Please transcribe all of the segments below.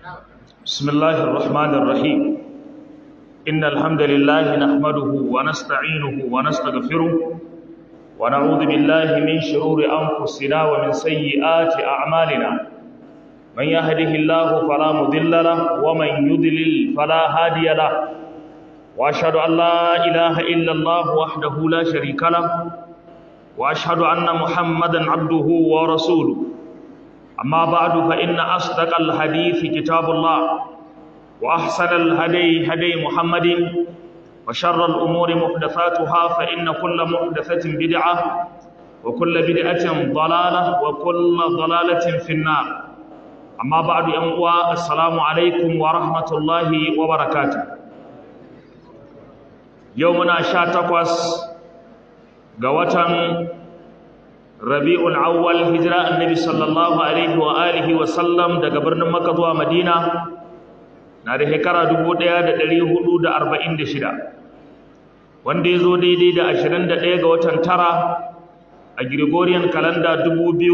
بسم الله الرحمن الرحيم إن الحمد لله نحمده ونستعينه ونستغفره ونعوذ بالله من شرور أنفسنا ومن سيئات أعمالنا من يهده الله فلا مضل له ومن يضلل فلا هادي له وأشهد أن لا إله إلا الله وحده لا شريك له وأشهد أن محمدا عبده ورسوله أما بعد فإن أصدق الحديث كتاب الله وأحسن الهدي هدي محمد وشر الأمور محدثاتها فإن كل محدثة بدعة وكل بدعة ضلالة وكل ضلالة في النار أما بعد أموا السلام عليكم ورحمة الله وبركاته يومنا شاتقوس قوة rabi'ul awwal hijira annabi sallallahu alaihi wa alihi wa sallam daga birnin makka zuwa madina na da shekara 1446 wanda ya zo daidai da 21 ga watan tara a gregorian calendar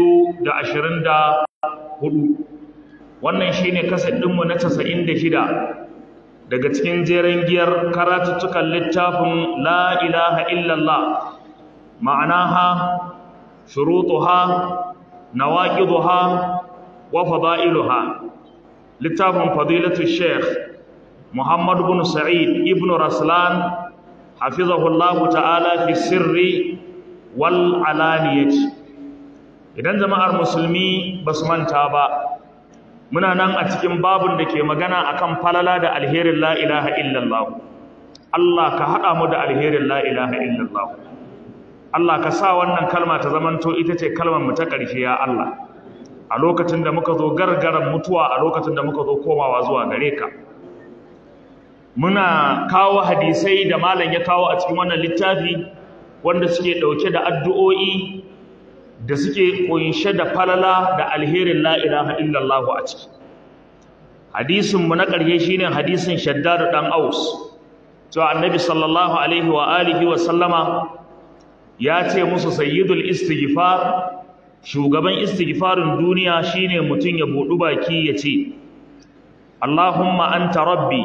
2024 wannan shine kasar ɗinmu na 96 daga cikin jeren giyar karatuttukan littafin la ilaha illallah ma'anaha شروطها نواقضها وفضائلها لتابع فضيلة الشيخ محمد بن سعيد ابن رسلان حفظه الله تعالى في السر والعلانية idan jama'ar musulmi ba su manta ba muna nan a cikin babun da ke magana akan falala da alherin la ilaha illallah Allah ka haɗa mu da alherin la ilaha illallah Allah ka sa wannan kalma ta zamanto ita ce kalmar mu ta ƙarshe ya Allah a lokacin da muka zo gargaran mutuwa a lokacin da muka zo komawa zuwa gare ka muna kawo hadisai da malam ya kawo a cikin wannan littafi wanda suke ɗauke da addu'o'i da suke ƙunshe da falala da alherin la ilaha illallah a ciki hadisin mu na ƙarshe shine hadisin shaddad dan aus cewa annabi sallallahu alaihi wa alihi wa sallama ya ce musu sayyidul istighfar shugaban istighfarin duniya shine mutum ya budu baki ya ce Allahumma anta rabbi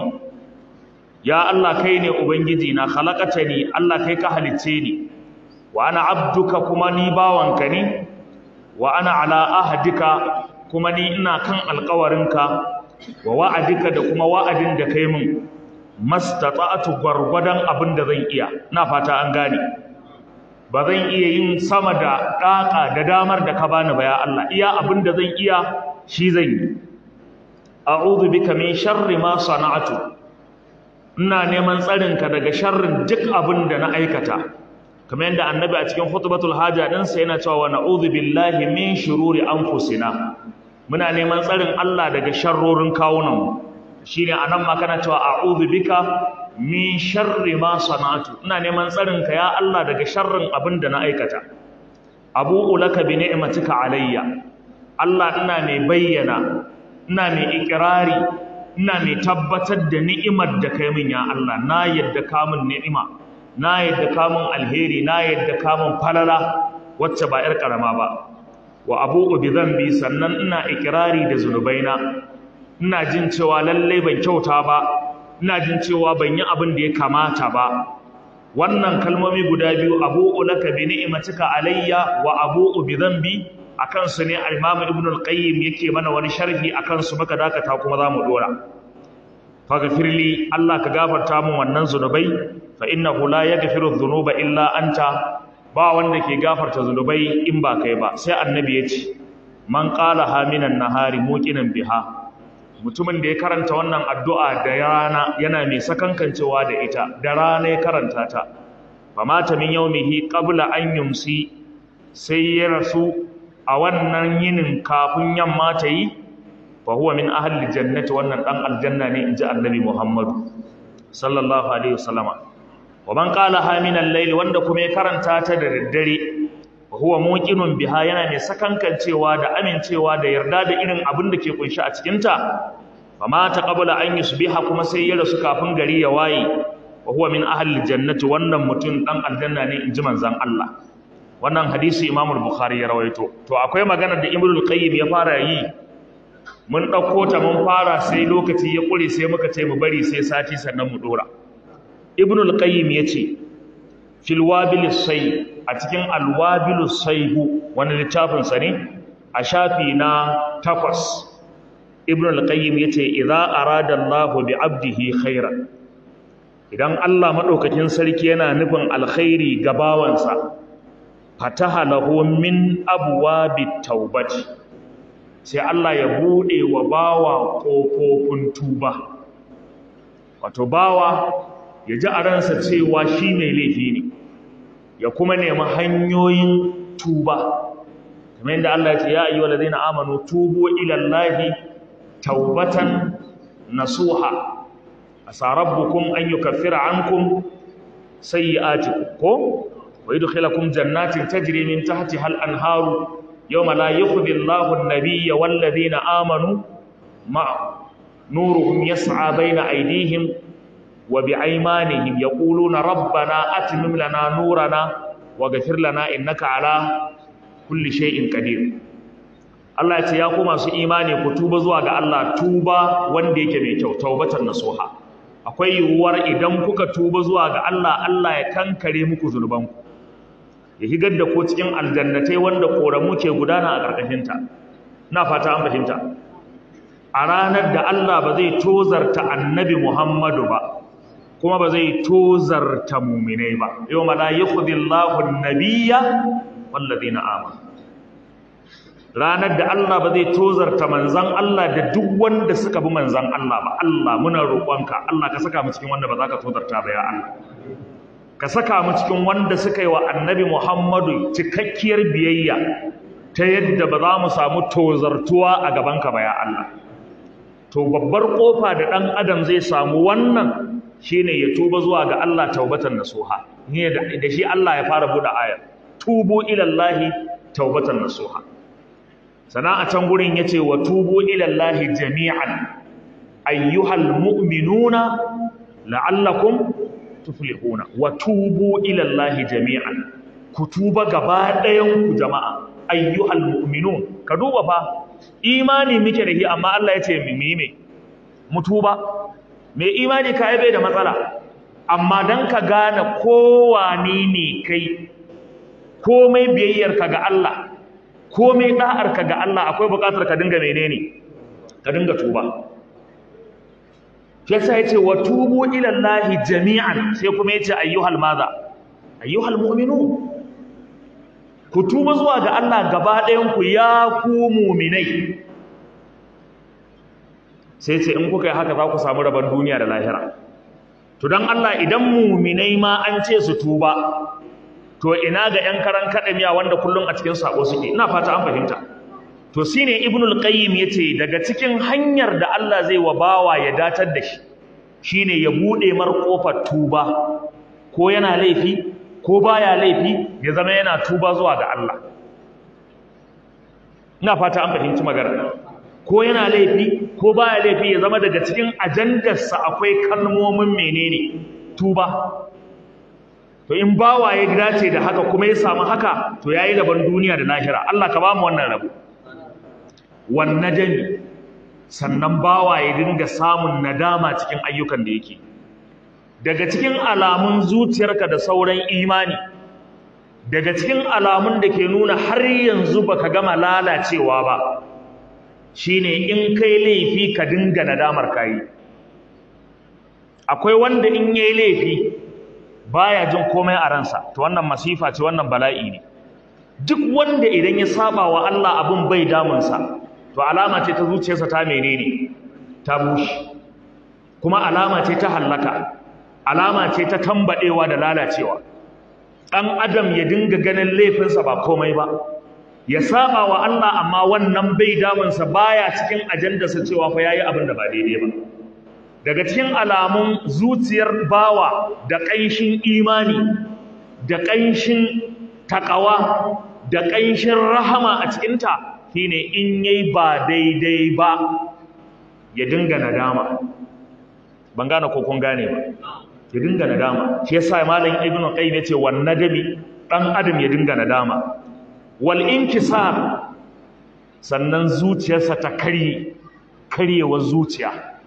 ya Allah kai ne ubangiji na khalaqatani Allah kai ka halicce ni wa ana abduka kuma ni bawanka ne wa ana ala ahdika kuma ni ina kan alƙawarinka wa wa'adika da kuma wa'adin da kai min mastata'atu gwargwadon abin da zan iya ina fata an gane ba zan iya yin sama da ɗaƙa da damar da ka bani ba ya Allah iya abin da zan iya shi zan yi a'udhu bika min sharri ma sana'atu ina neman tsarinka daga sharrin duk abin da na aikata kamar yadda annabi a cikin khutbatul haja din sa yana cewa na'udhu billahi min shururi anfusina muna neman tsarin Allah daga sharrorin kawunan mu shine anan ma kana cewa a'udhu bika min sharri ma sana'tu ina neman tsarin ka ya Allah daga sharrin abin da na aikata abu'u laka bi ni'matika alayya Allah ina mai bayyana ina mai ikrari ina mai tabbatar da ni'imar da kai min ya Allah na yadda ka min ni'ima na yadda ka min alheri na yadda ka min falala wacce ba yar karama ba wa abu'u bi dhanbi sannan ina ikrari da zunubaina ina jin cewa lalle ban kyauta ba ina jin cewa ban yi abin da ya kamata ba wannan kalmomi guda biyu abu'u laka bi ni'matika alayya wa abu'u bi dhanbi akan su ne al-Imam Ibn al-Qayyim yake mana wani sharhi akan su muka dakata kuma zamu dora faghfirli Allah ka gafarta min wannan zunubai fa innahu la yaghfiru dhunuba illa anta ba wanda ke gafarta zunubai in ba kai ba sai annabi ya ce man qala haminan nahari muqinan biha mutumin da ya karanta wannan addu'a da rana yana mai sakankancewa da ita da rana ya karanta ta fa mata min yaumihi qabla an yumsi sai ya rasu a wannan yinin kafin yamma ta yi fa huwa min ahli jannati wannan dan aljanna ne inji annabi Muhammad sallallahu alaihi wasallama wa man qala ha min al-layl wanda kuma ya karanta ta da daddare wa huwa muqinun biha yana mai sakankancewa da amincewa da yarda da irin abin da ke kunshi a cikin ta fama ta qabla an yusbiha kuma sai ya rasu kafin gari ya waye wa huwa min ahli jannati wannan mutum dan aljanna ne inji manzon Allah wannan hadisi Imam al-Bukhari ya rawaito to akwai magana da Ibn al-Qayyim ya fara yi mun ɗauko ta mun fara sai lokaci ya ƙure sai muka ce mu bari sai sati sannan mu ɗora ibnul qayyim ya ce fil wabil sai a cikin alwabil saihu wani littafinsa ne a shafi na takwas ibnul qayyim ya ce idza arada Allahu bi abdihi khairan idan Allah maɗaukakin sarki yana nufin alkhairi ga bawansa fataha lahu min abwabit taubati sai Allah ya bude wa bawa kofofin tuba wato bawa ya ji a ransa cewa shi mai laifi ne ya kuma nemi hanyoyin tuba kamar yadda Allah ya ce ya ayyuhal ladina amanu tubu ila Allahi taubatan nasuha asa rabbukum an yukaffira ankum sayyi'atikum ko wa yudkhilakum jannatin tajri min tahtiha al-anharu yawma la yukhzi Allahu an-nabiyya wal ladina amanu ma'a nuruhum yas'a bayna aydihim wa bi'aymanihim yaquluna rabbana atmim lana nurana waghfir lana innaka ala kulli shay'in qadir Allah ya ce ya ku masu imani ku tuba zuwa ga Allah tuba wanda yake mai kyau taubatan nasuha akwai yiwuwar idan kuka tuba zuwa ga Allah Allah ya kankare muku zunubanku ya higar da ku cikin aljannatai wanda koramu ke gudana a ƙarƙashinta ina fata an fahimta a ranar da Allah ba zai tozarta annabi Muhammadu ba kuma ba zai tozarta muminai ba yau ma la yakhdhillahu an-nabiyya wallazina amanu ranar da Allah ba zai tozarta manzan Allah da duk wanda suka bi manzan Allah ba Allah muna roƙonka Allah ka saka mu cikin wanda ba za ka tozarta ba ya Allah ka saka mu cikin wanda suka yi wa annabi Muhammadu cikakkiyar biyayya ta yadda ba za mu samu tozartuwa a gabanka ba ya Allah to babbar kofa da ɗan adam zai samu wannan shine ya tuba zuwa ga Allah taubatan nasuha ne da shi Allah ya fara buɗe ayar tubu ilallahi taubatan nasuha sana a can gurin yace wa tubu ila Allahi jami'an ayyuhal mu'minuna la'allakum tuflihuna wa tubu ila Allahi jami'an ku tuba gaba ɗayan ku jama'a ayyuhal mu'minun ka duba fa imani muke da shi amma Allah yace mu yi me mu tuba me imani ka bai da matsala amma dan ka gane kowani ne kai komai biyayyarka ga Allah komai da'arka ga Allah akwai buƙatar ka dinga menene ka dinga tuba shi yasa yace wa tubu ila Allahi jami'an sai kuma yace ayyuhal madha ayyuhal mu'minun ku tuba zuwa ga Allah gaba ɗayan ku ya ku mu'minai sai ce in kuka yi haka za ku samu rabon duniya da lahira to dan Allah idan mu'minai ma an ce su tuba to ina ga ƴan karan kaɗamiya wanda kullum a cikin sako suke ina fata an fahimta to shine ibnul qayyim yace daga cikin hanyar da Allah zai wa bawa ya datar da shi shine ya bude mar kofar tuba ko yana laifi ko baya laifi ya zama yana tuba zuwa ga Allah ina fata an fahimci magana ko yana laifi ko baya laifi ya zama daga cikin ajandarsa akwai kalmomin menene tuba to in bawa ya dace da haka kuma ya samu haka to yayi rabon duniya da lahira Allah ka bamu wannan rabo wan najmi sannan bawa ya dinga samun nadama cikin ayyukan da yake daga cikin alamun zuciyarka da sauran imani daga cikin alamun da ke nuna har yanzu baka gama lalacewa ba shine in kai laifi ka dinga nadamar kai akwai wanda in yayi laifi baya jin komai a ransa to wannan masifa ce wannan bala'i ne duk wanda idan ya saba wa Allah abun bai damunsa to alama ce ta zuciyarsa ta menene ta bushe kuma alama ce ta hallaka alama ce ta tambadewa da lalacewa dan adam ya dinga ganin laifinsa ba komai ba ya saba wa Allah amma wannan bai damunsa baya cikin ajandarsa cewa fa yayi abin da ba daidai ba daga cikin alamun zuciyar bawa da ƙanshin imani da ƙanshin taƙawa da ƙanshin rahama a cikinta shine in yayi ba daidai ba ya dinga nadama ban gane ko kun gane ba ya dinga nadama shi yasa malam ibnu qayyim yace wan nadami dan adam ya dinga nadama wal inkisar sannan zuciyarsa ta karye karyewar zuciya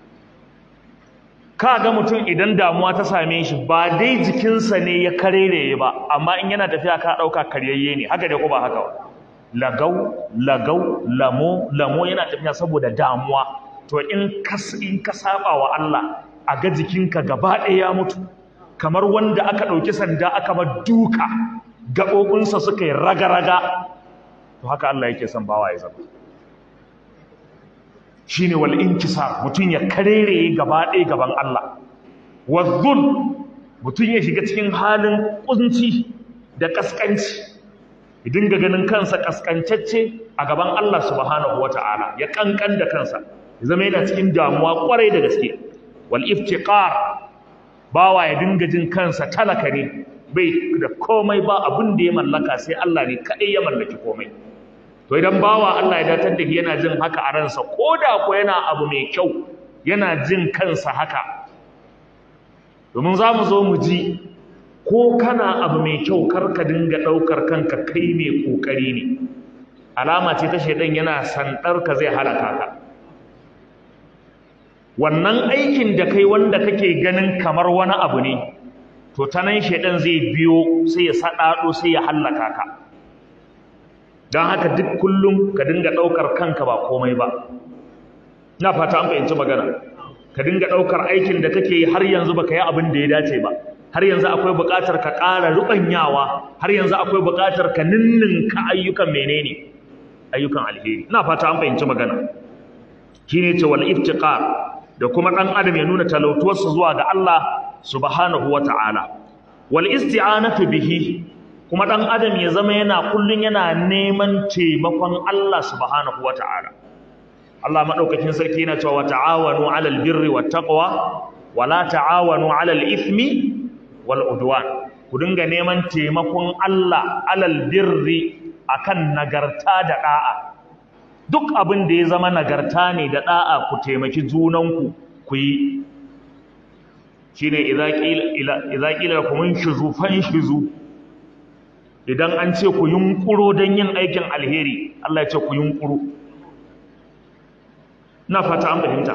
ka ga mutum idan damuwa ta same shi ba dai jikinsa ne ya karereye ba amma in yana tafiya ka ɗauka karyayye ne haka dai ko ba haka ba lagau lagau lamo lamo yana tafiya saboda damuwa to in ka in ka saba wa Allah a ga jikinka gaba ɗaya ya mutu kamar wanda aka ɗauki sanda aka ba duka gaɓoɓinsa suka yi raga-raga to haka Allah yake son bawa ya zama shine wal inkisar mutum ya karere gaba ɗaya gaban Allah wazzul mutum ya shiga cikin halin kunci da kaskanci ya dinga ganin kansa kaskancacce a gaban Allah subhanahu wata'ala ya kankan da kansa ya zama yana cikin damuwa kwarai da gaske wal iftiqar bawa ya dinga jin kansa talaka ne bai da komai ba abin da ya mallaka sai Allah ne kadai ya mallaki komai to idan bawa Allah ya datar da shi yana jin haka a ransa ko da ko yana abu mai kyau yana jin kansa haka domin za mu zo mu ji ko kana abu mai kyau kar ka dinga ɗaukar kanka kai mai ƙoƙari ne alama ce ta shaidan yana sandar ka zai halaka ka wannan aikin da kai wanda kake ganin kamar wani abu ne to ta nan shaidan zai biyo sai ya saɗaɗo sai ya hallaka ka don haka duk kullum ka dinga ɗaukar kanka ba komai ba na fata an fahimci magana ka dinga ɗaukar aikin da kake yi har yanzu baka yi abin da ya dace ba har yanzu akwai buƙatar ka ƙara ruɓanyawa har yanzu akwai buƙatar ka ninninka ayyukan menene ayyukan alheri ina fata an fahimci magana shine ce wal iftiqar da kuma ɗan adam ya nuna talautuwarsa zuwa ga Allah subhanahu wata'ala wal isti'anatu bihi kuma ɗan adam ya zama yana kullun yana neman taimakon Allah subhanahu wata'ala Allah madaukakin sarki yana cewa ta'awanu 'alal birri wat taqwa wala ta'awanu 'alal ithmi wal udwan ku dinga neman taimakon Allah 'alal birri akan nagarta da da'a duk abin da ya zama nagarta ne da da'a ku taimaki junanku ku yi shine idza qila idza qila lakum inshuzu fanshuzu idan an ce ku yunkuro don yin aikin alheri Allah ya ce ku yunkuro na fata an fahimta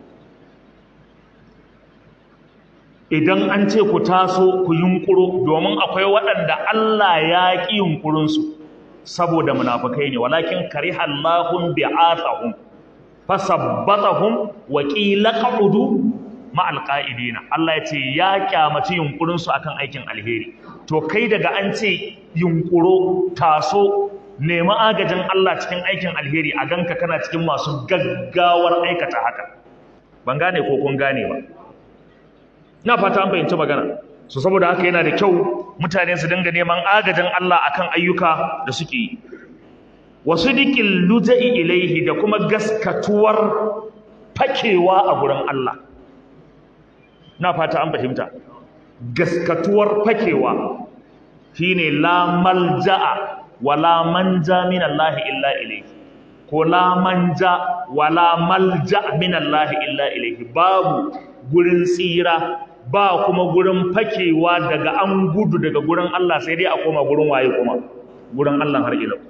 idan an ce ku taso ku yunkuro domin akwai waɗanda Allah ya ƙi yunkurinsu saboda munafukai ne walakin kariha Allahum bi'athahum fasabbatahum wa qila qaqudu ma'al qa'idina Allah ya ce ya kyamaci yunkurinsu akan aikin alheri to kai daga an ce yunkuro taso nemi agajin Allah cikin aikin alheri a ganka kana cikin masu gaggawar aikata haka ban gane ko kun gane ba ina fata an fahimci magana so saboda haka yana da kyau mutane su dinga neman agajin Allah akan ayyuka da suke yi wasu dikin luja'i ilaihi da kuma gaskatuwar fakewa a gurin Allah na fata an fahimta gaskatuwar fakewa shine la malja'a wala manja min Allah illa ilayhi ko la manja wala malja min Allah illa ilayhi babu gurin tsira ba kuma gurin fakewa daga an gudu daga gurin Allah sai dai a koma gurin waye kuma gurin Allah har ila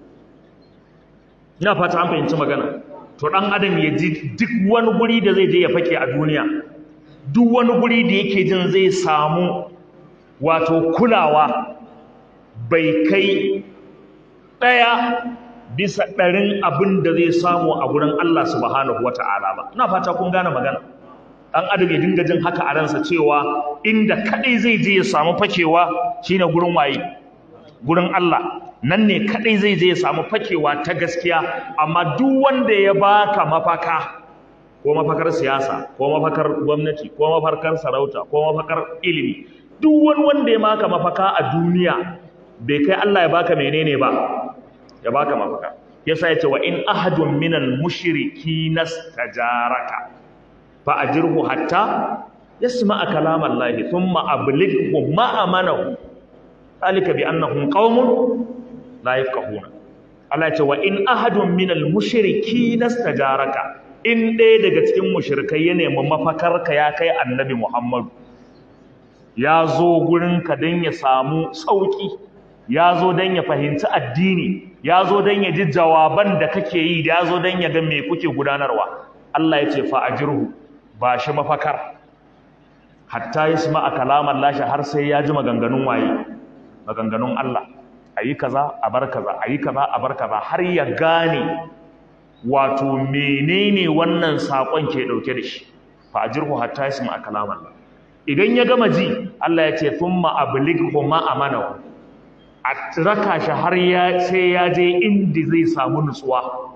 ina fata an fahimci magana to dan adam ya ji duk wani guri da zai je ya fake a duniya duk wani guri da yake jin zai samu wato kulawa bai kai ɗaya bisa ɗarin abin da zai samu a gurin Allah subhanahu wa ta'ala ba ina fata kun gane magana ɗan adam ya dinga jin haka a ransa cewa inda kaɗai zai je ya samu fakewa shine gurin waye gurin Allah nan ne kaɗai zai je ya samu fakewa ta gaskiya amma duk wanda ya baka mafaka ko mafakar siyasa ko mafakar gwamnati ko mafakar sarauta ko mafakar ilimi duk wani wanda ya maka mafaka a duniya bai kai Allah ya baka menene ba ya baka mafaka yasa yace wa in ahadun minal mushriki nastajaraka fa ajirhu hatta yasma'a kalam Allah thumma ablighu ma amanahu alika bi annahum qaumun la yafqahuna Allah yace wa in ahadun minal mushriki nastajaraka in ɗaya daga cikin mushrikai ya nemi mafakarka ya kai annabi Muhammadu ya zo gurinka don ya samu sauƙi ya zo don ya fahimci addini ya zo don ya ji jawaban da kake yi da ya zo don ya ga me kuke gudanarwa Allah ya ce fa'ajirhu ba shi mafakar hatta ya sima a kalamar lashe har sai ya ji maganganun waye maganganun Allah a yi kaza a bar kaza a yi kaza a bar kaza har ya gane wato menene wannan saƙon ke ɗauke da shi fa'ajirhu hatta ya sima a kalamar idan ya gama ji Allah ya ce thumma ablighu ma amanahu a raka shi har ya sai ya je inda zai samu nutsuwa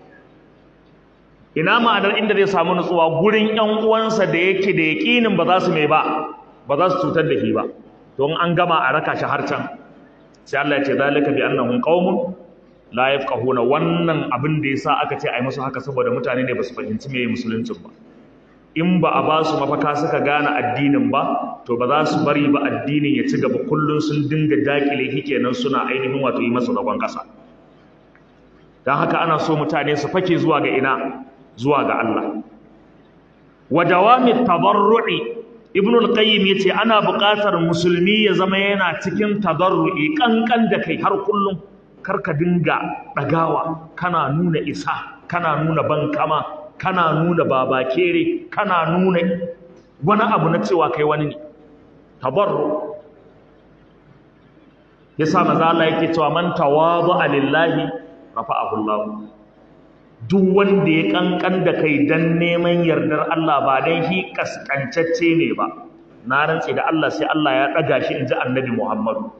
ina ma'anar inda zai samu nutsuwa gurin ƴan uwansa da yake da yaƙinin ba za su mai ba ba za su cutar da shi ba don an gama a raka shi har can sai Allah ya ce zalika bi annahum qaumun la yafqahuna wannan abin da yasa aka ce ai musu haka saboda mutane ne ba su fahimci meye musuluncin ba in ba a ba su mafaka suka gane addinin ba to ba za su bari ba addinin ya ci gaba kullum sun dinga dakile shi kenan suna ainihin wato yi masa zagon ƙasa don haka ana so mutane su fake zuwa ga ina zuwa ga Allah wa dawami tadarru'i ibn al-qayyim yace ana buƙatar musulmi ya zama yana cikin tadarru'i kankan da kai har kullum karka dinga dagawa kana nuna isa kana nuna bankama kana nuna babakere kana nuna wani abu na cewa kai wani ne tabarru yasa maza Allah yake cewa man tawadu lillahi rafa'ahu Allah duk wanda ya kankan da kai dan neman yardar Allah ba dan shi kaskancacce ne ba na rantse da Allah sai Allah ya daga shi inji annabi Muhammadu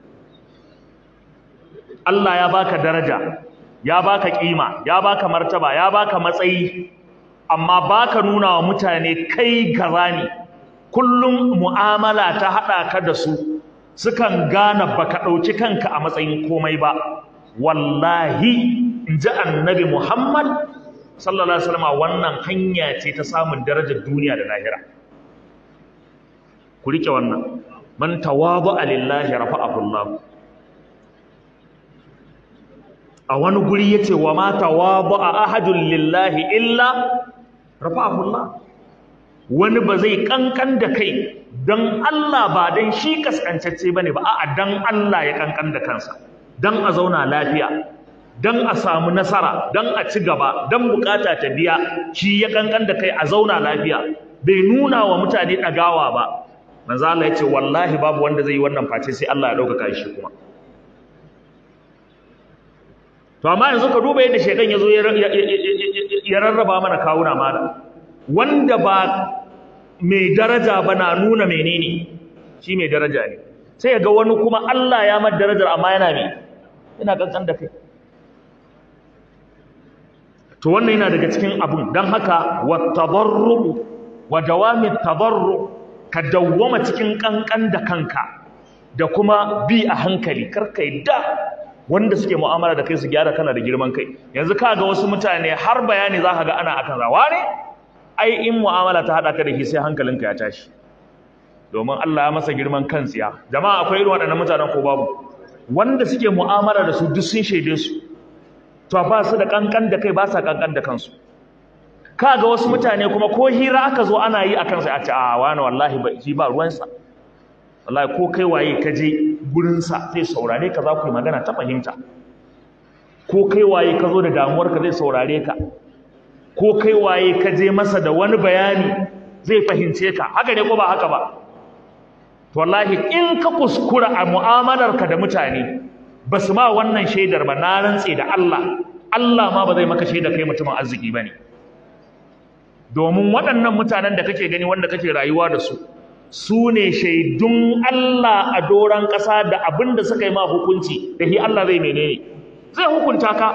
Allah ya baka daraja ya baka kima ya baka martaba ya baka matsayi amma baka nuna wa mutane kai gaza ne kullum mu'amala ta hada ka da su sukan gane baka dauki kanka a matsayin komai ba wallahi inji annabi Muhammad sallallahu alaihi wasallam wannan hanya ce ta samun darajar duniya da lahira ku rike wannan man tawadu lillahi rafa'ahu Allah a wani guri yace wa ma tawadu ahadun lillahi illa rafa'ahu Allah wani ba zai kankan da kai dan Allah ba dan shi kaskantacce bane ba a'a dan Allah ya kankan da kansa dan a zauna lafiya dan a samu nasara dan a ci gaba dan bukata ta biya shi ya kankan da kai a zauna lafiya bai nuna wa mutane dagawa ba manzo Allah yace wallahi babu wanda zai yi wannan face sai Allah ya dauka shi kuma to amma yanzu ka duba yadda shedan yazo ya rarraba mana kawuna mana wanda ba mai daraja ba na nuna menene shi mai daraja ne sai ga wani kuma Allah ya mar darajar amma yana me yana kankan da kai to wannan yana daga cikin abun dan haka wat tadarru wa dawami tadarru ka dawwama cikin kankan da kanka da kuma bi a hankali karka da wanda suke mu'amala da kai su gyara kana da girman kai yanzu ka ga wasu mutane har bayani za ka ga ana akan rawa ne ai in mu'amala ta haɗa ka da shi sai hankalinka ya tashi domin Allah ya masa girman kan tsiya jama'a akwai irin waɗannan mutanen ko babu wanda suke mu'amala da su duk sun shaide su to ba su da kankan da kai ba sa kankan da kansu ka ga wasu mutane kuma ko hira aka zo ana yi akan sai a ce a wani wallahi ba shi ba ruwansa wallahi ko kai waye ka je gurinsa zai saurare ka za ku yi magana ta fahimta ko kai waye ka zo da damuwarka zai saurare ka ko kai waye ka je masa da wani bayani zai fahimce ka haka ne ko ba haka ba to wallahi in ka kuskura a mu'amalarka da mutane ba su ma wannan shaidar ba na rantse da Allah Allah ma ba zai maka shaida kai mutumin arziki ba ne domin waɗannan mutanen da kake gani wanda kake rayuwa da su su ne shaidun Allah a doron ƙasa da abin da suka yi ma hukunci da shi Allah zai menene zai hukunta ka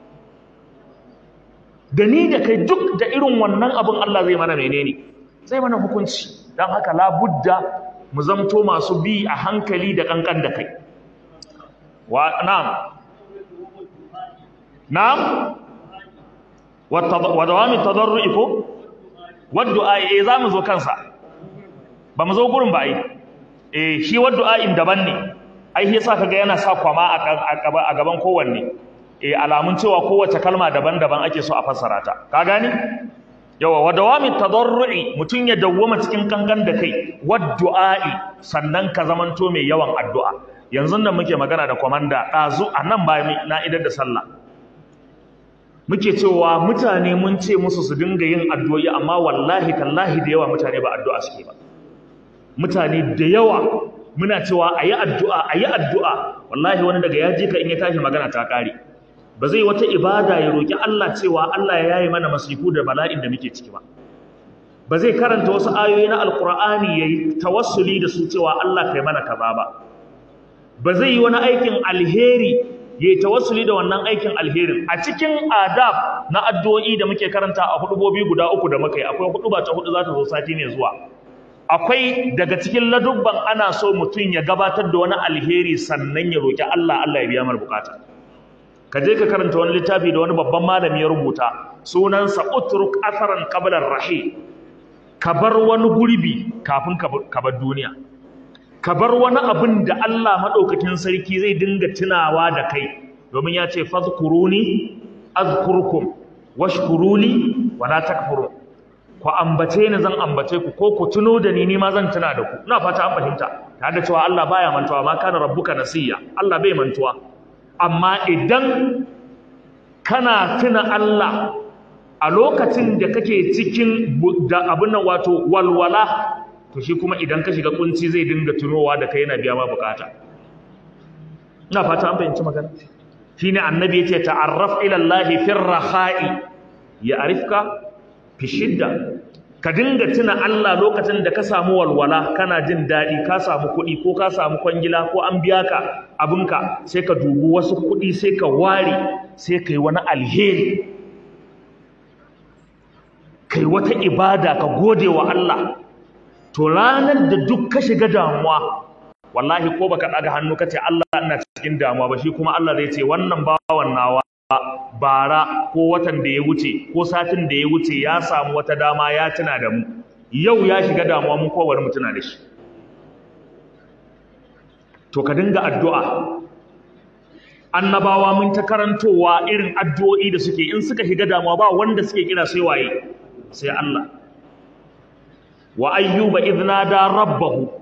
da ni da kai duk da irin wannan abin Allah zai mana menene zai mana hukunci don haka labudda mu zamto masu bi a hankali da kankan da kai wa na'am na'am wa dawami tadarru'i ko wa du'a eh za mu zo kansa ba mu zo gurin ba ai eh shi wa du'a'in daban ne ai shi yasa kaga yana sa kwama a gaban kowanne eh alamun cewa kowace kalma daban-daban ake so a fassara ta ka gani yawa wa dawami tadarru'i mutun ya dawwama cikin kankan da kai wa du'a'i sannan ka zamanto mai yawan addu'a yanzu nan muke magana da kwamanda ɗazu a nan bayan na idar da sallah muke cewa mutane mun ce musu su dinga yin addu'o'i amma wallahi tallahi da yawa mutane ba addu'a suke ba mutane da yawa muna cewa a yi addu'a a yi addu'a wallahi wani daga ya je ka in ya tashi magana ta ƙare ba zai wata ibada ya roƙi Allah cewa Allah ya yaye mana masifu da bala'in da muke ciki ba ba zai karanta wasu ayoyi na alkur'ani ya yi tawassuli da su cewa Allah kai mana kaza ba ba zai yi wani aikin alheri ya yi tawassuli da wannan aikin alherin a cikin adab na addu'o'i da muke karanta a hudubobi guda uku da muka yi akwai huduba ta hudu za ta zo sati mai zuwa akwai daga cikin ladubban ana so mutum ya gabatar da wani alheri sannan ya roki Allah Allah ya biya mar bukata ka je ka karanta wani littafi da wani babban malami ya rubuta sunansa utruk atharan qabla ar-rahim ka bar wani gurbi kafin ka bar duniya ka bar wani abin da Allah maɗaukakin sarki zai dinga tunawa da kai domin ya ce fadhkuruni azkurkum washkuruni wala takfurun ku ambace ni zan ambace ku ko ku tuno da ni ni ma zan tuna da ku ina fata an fahimta tare da cewa Allah baya mantuwa ma kana rabbuka nasiya Allah bai mantuwa amma idan kana tuna Allah a lokacin da kake cikin da abin nan wato walwala to shi kuma idan ka shiga kunci zai dinga tunowa da kai yana biya ma bukata ina fata an fahimci magana shine annabi yace ta'arraf ila Allah fi rakhai ya'rifka fi shidda ka dinga tuna Allah lokacin da ka samu walwala kana jin daɗi ka samu kuɗi ko ka samu kwangila ko an biya ka abinka sai ka dubi wasu kuɗi sai ka ware sai ka yi wani alheri kai wata ibada ka gode wa Allah to ranar da duk ka shiga damuwa wallahi ko baka daga hannu kace Allah ina cikin damuwa ba shi kuma Allah zai ce wannan bawan nawa bara ko watan da ya wuce ko satin da ya wuce ya samu wata dama ya tuna da mu yau ya shiga damuwa mun kowar mu tuna da shi to ka dinga addu'a annabawa mun ta karantowa irin addu'o'i da suke in suka shiga damuwa ba wanda suke kira sai waye sai Allah wa ayyuba idnada rabbahu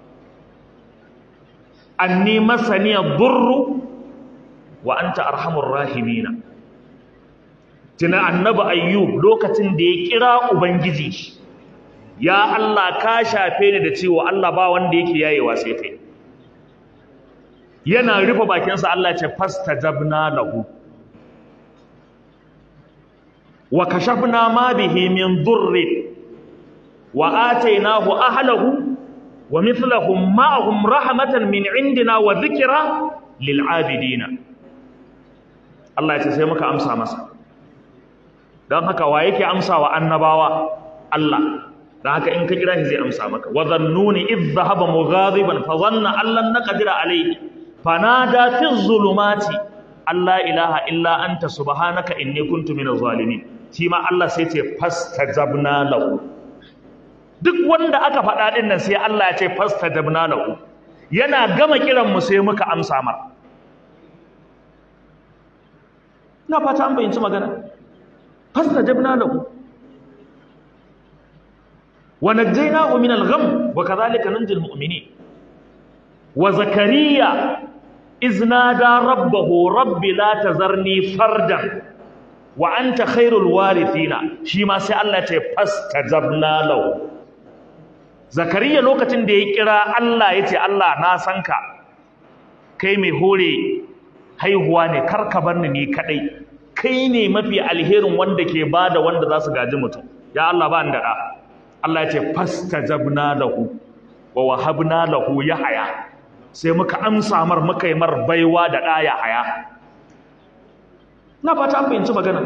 anni masani ad-durru wa anta arhamur rahimina tuna annabi ayyub lokacin da ya kira ubangiji ya Allah ka shafe ni da cewa Allah ba wanda yake yayewa sai kai yana rufe bakinsa Allah ce fastajabna lahu wa kashafna ma bihi min durri wa atainahu ahlahu wa mithlahum ma'ahum rahmatan min indina wa dhikra lil abidina Allah ya ce sai muka amsa masa dan haka wa yake amsa wa annabawa Allah dan haka in ka kira shi zai amsa maka wa dhannuni idh dhahaba mughadiban fa dhanna allan naqdira alayhi fanada fi dhulumati alla ilaha illa anta subhanaka inni kuntu minaz zalimin shi ma Allah sai ce fastajabna lahu duk wanda aka faɗa din nan sai Allah ya ce fastajabna lahu yana gama kiran mu sai muka amsa mar ina fata an bayyanci magana fastajabna lahu wa najjaynahu min al-gham wa kadhalika nunjil mu'minin wa zakariya iznada rabbahu rabbi la tazarni fardan wa anta khairul warithina shi ma sai Allah ya ce fastajabna lahu zakariya lokacin da ya kira Allah ya ce Allah na san ka kai mai hore haihuwa ne kar ka bar ni ni kadai kai ne mafi alherin wanda ke bada wanda za su gaji mutum ya Allah ba ni da da Allah ya ce fastajabna lahu wa wahabna lahu yahya sai muka amsa mar muka yi mar baiwa da da yahya na fata an fahimci magana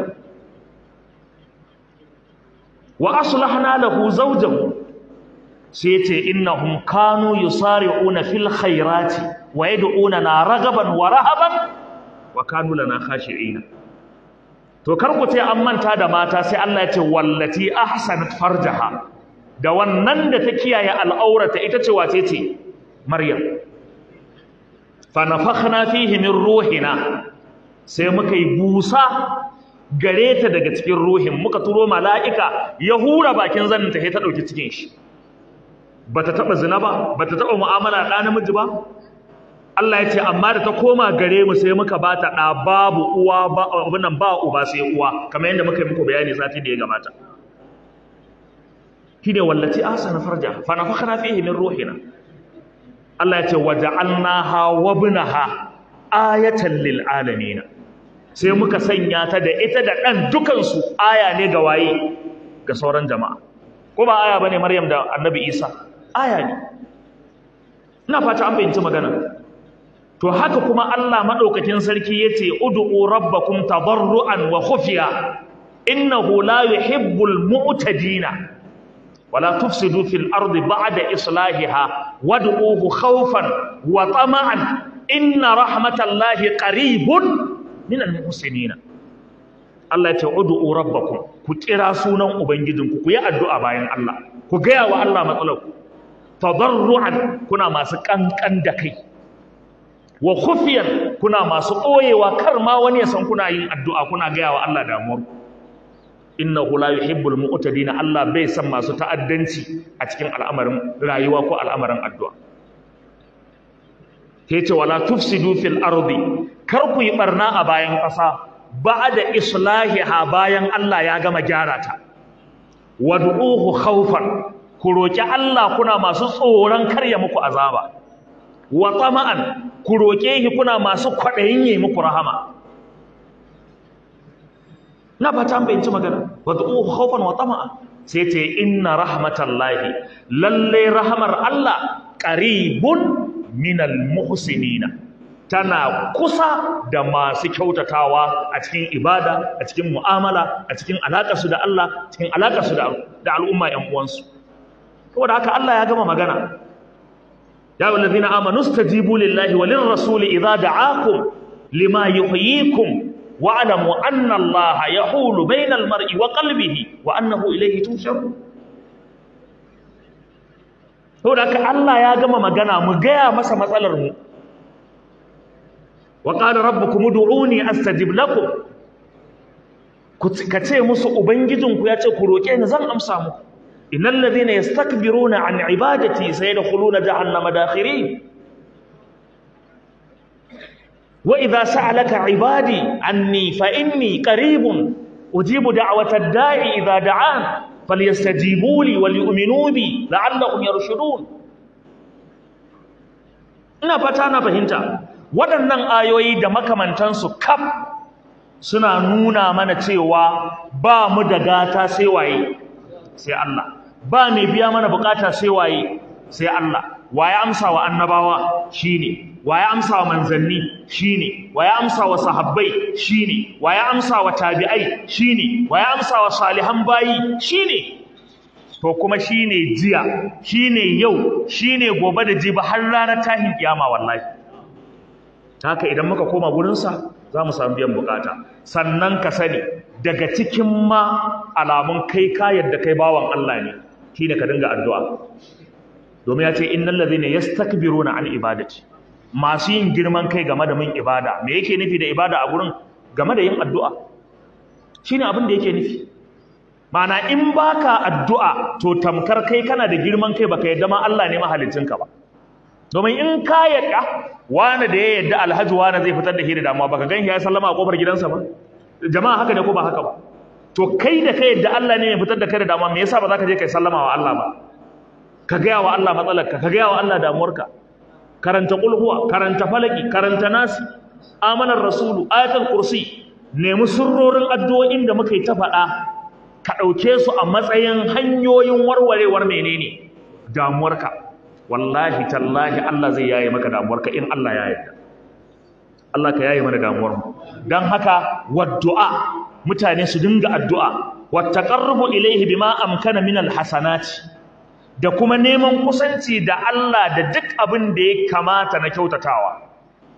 wa aslahna lahu zawjahu sai yace innahum kanu yusari'una fil khairati wa yad'unana ragaban wa rahaban wa kanu lana khashi'ina to kar ku ce an manta da mata sai Allah ya ce wallati ahsanat farjaha da wannan da ta kiyaye al'aurata ita ce wace ce maryam fa nafakhna fihi min ruhina sai muka yi busa gare ta daga cikin ruhin muka turo mala'ika ya hura bakin zanin ta sai ta dauki cikin shi bata taba zina ba bata taba mu'amala da namiji ba Allah ya ce amma da ta koma gare mu sai muka ba ta ɗa babu uwa ba abin nan ba uba sai uwa kamar yadda muka yi muku bayani sati da ya gabata shine wallati ahsana farja fa nafakhna fihi min ruhina Allah ya ce waja'alnaha wa ibnaha ayatan lil alamin sai muka sanya ta da ita da dan dukan su aya ne ga waye ga sauran jama'a ko ba aya bane Maryam da Annabi Isa aya ne ina fata an bayyana magana to haka kuma Allah madaukakin sarki yace ud'u rabbakum tadarruan wa khufiya innahu la yuhibbul mu'tadina ولا تفسدوا في الأرض بعد إصلاحها وادعوه خوفا وطمعا إن رحمة الله قريب من المحسنين Allah ya ce ud'u rabbakum ku kira sunan ubangijinku ku yi addu'a bayan Allah ku gaya wa Allah matsalar ku tadarruan kuna masu kankan da kai wa khufiyan kuna masu ɓoyewa kar ma wani ya san kuna yin addu'a kuna gaya wa Allah damuwar ku innahu la yuhibbul mu'tadina Allah bai san masu ta'addanci a cikin al'amarin rayuwa ko al'amarin addu'a yace wala tufsidu fil ardi kar ku yi barna a bayan ƙasa ba'da islahiha bayan Allah ya gama gyara ta wad'uhu khawfan ku roki Allah kuna masu tsoron karya muku azaba wa tama'an ku roke shi kuna masu kwaɗayin yi muku rahama na fata bai ci magana wad'uhu khawfan wa tama'a sai ce inna rahmatallahi lalle rahmar Allah qaribun minal muhsinina tana kusa da masu kyautatawa a cikin ibada a cikin mu'amala a cikin alaƙarsu da Allah cikin alaƙarsu da al'umma ƴan uwansu saboda haka Allah ya gama magana ya ayyuhal ladina amanu stajibu lillahi walir rasuli idza da'akum lima yuhyikum wa'lamu anna Allah yahulu bainal mar'i wa qalbihi wa annahu ilayhi tushar saboda haka Allah ya gama magana mu gaya masa matsalar mu wa qala rabbukum ud'uni astajib lakum kace musu ubangijinku ya ce ku roke ni zan amsa muku innal ladhina yastakbiruna an ibadati sayadkhuluna jahannama dakhirin wa idha sa'alaka ibadi anni fa inni qaribun ujibu da'watad da'i idha da'an falyastajibu li wal yu'minu bi la'allahum yarshudun ina fata na fahimta waɗannan ayoyi da makamantansu kaf suna nuna mana cewa ba mu da gata sai waye sai Allah ba mai biya mana bukata sai waye sai Allah waye amsa wa annabawa shine waye amsa wa manzanni shine waye amsa wa sahabbai shine waye amsa wa tabi'ai shine waye amsa wa salihan bayi shine to kuma shine jiya shine yau shine gobe da jibi har ranar tahin kiyama wallahi haka idan muka koma gurinsa za mu samu biyan bukata sannan ka sani daga cikin ma alamun kai ka yadda kai bawan Allah ne shine ka dinga addu'a domin ya ce innal ladhina yastakbiruna an ibadati masu yin girman kai game da min ibada me yake nufi da ibada a gurin game da yin addu'a shine abin da yake nufi Mana in baka addu'a to tamkar kai kana da girman kai baka yadda ma Allah ne mahaliccinka ba domin in ka yadda wani da ya yadda alhaji wani zai fitar da hira damuwa baka gan ya sallama a kofar gidansa ba jama'a haka ne ko ba haka ba to kai da kai yadda Allah ne ya fitar da kai da damuwa me yasa ba za ka je kai sallama wa Allah ba ka gaya wa Allah matsalarka ka gaya wa Allah damuwarka karanta kulhuwa karanta falaki karanta nasi amanar rasulu ayatul kursi nemi sirrorin addu'o'in da muka yi ta faɗa ka ɗauke su a matsayin hanyoyin warwarewar menene damuwarka wallahi tallahi Allah zai yaye maka damuwarka in Allah ya yarda Allah ka yaye mana damuwar mu dan haka waddu'a mutane su dinga addu'a wattaqarrubu ilayhi bima amkana min alhasanati da kuma neman kusanci da Allah da duk abin da ya kamata na kyautatawa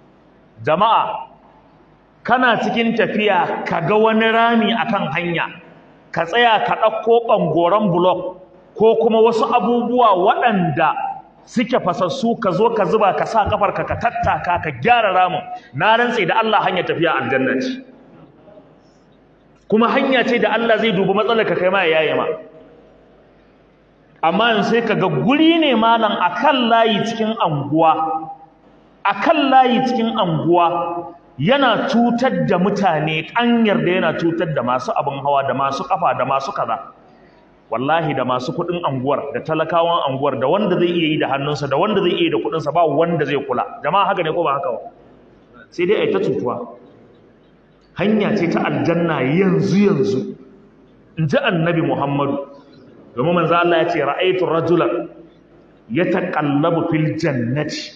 jama'a kana cikin tafiya kaga wani rami akan hanya ka tsaya ka ɗauko ɓangoren blok ko kuma wasu abubuwa waɗanda suke fasassu ka zo ka zuba ka sa kafarka ka tattaka ka gyara ramin na rantse da Allah hanya tafiya aljanna ce kuma hanya ce da Allah zai dubi matsalar ka kai ma ya yaye ma amma yanzu sai ka ga guri ne malam akan layi cikin anguwa a kan layi cikin anguwa yana cutar da mutane ƙanyar da yana cutar da masu abin hawa da masu ƙafa da masu kaza wallahi da masu kuɗin anguwar da talakawan anguwar da wanda zai iya yi da hannunsa da wanda zai iya yi da kuɗinsa ba wanda zai kula jama'a haka ne ko ba haka ba sai dai a yi ta cutuwa hanya ce ta aljanna yanzu yanzu in ji annabi muhammadu domin manzo Allah ya ce ra'aytu rajulan yataqallabu fil jannati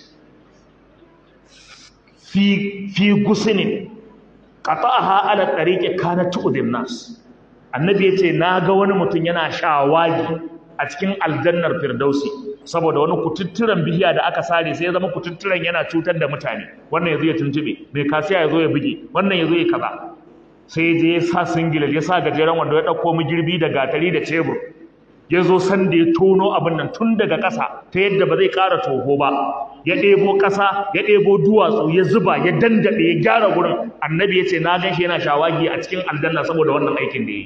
fi fi gusnin qata'aha ala tariqi kanat tu'dhin nas annabi yace naga wani mutum yana shawagi a cikin aljannar firdausi saboda wani kututturen bihiya da aka sare sai ya zama kututturen yana cutar da mutane wannan yazo ya tuntube mai kasiya yazo ya buge wannan yazo ya kaza sai ya je ya sa singila ya sa gajeren wanda ya dauko girbi da gatari da cebur ya zo sanda ya tono abin nan tun daga ƙasa ta yadda ba zai ƙara toho ba ya ɗebo ƙasa ya ɗebo duwatsu ya zuba ya dandaɗe ya gyara gurin annabi ya ce na gan shi yana shawagi a cikin aljanna saboda wannan aikin da ya yi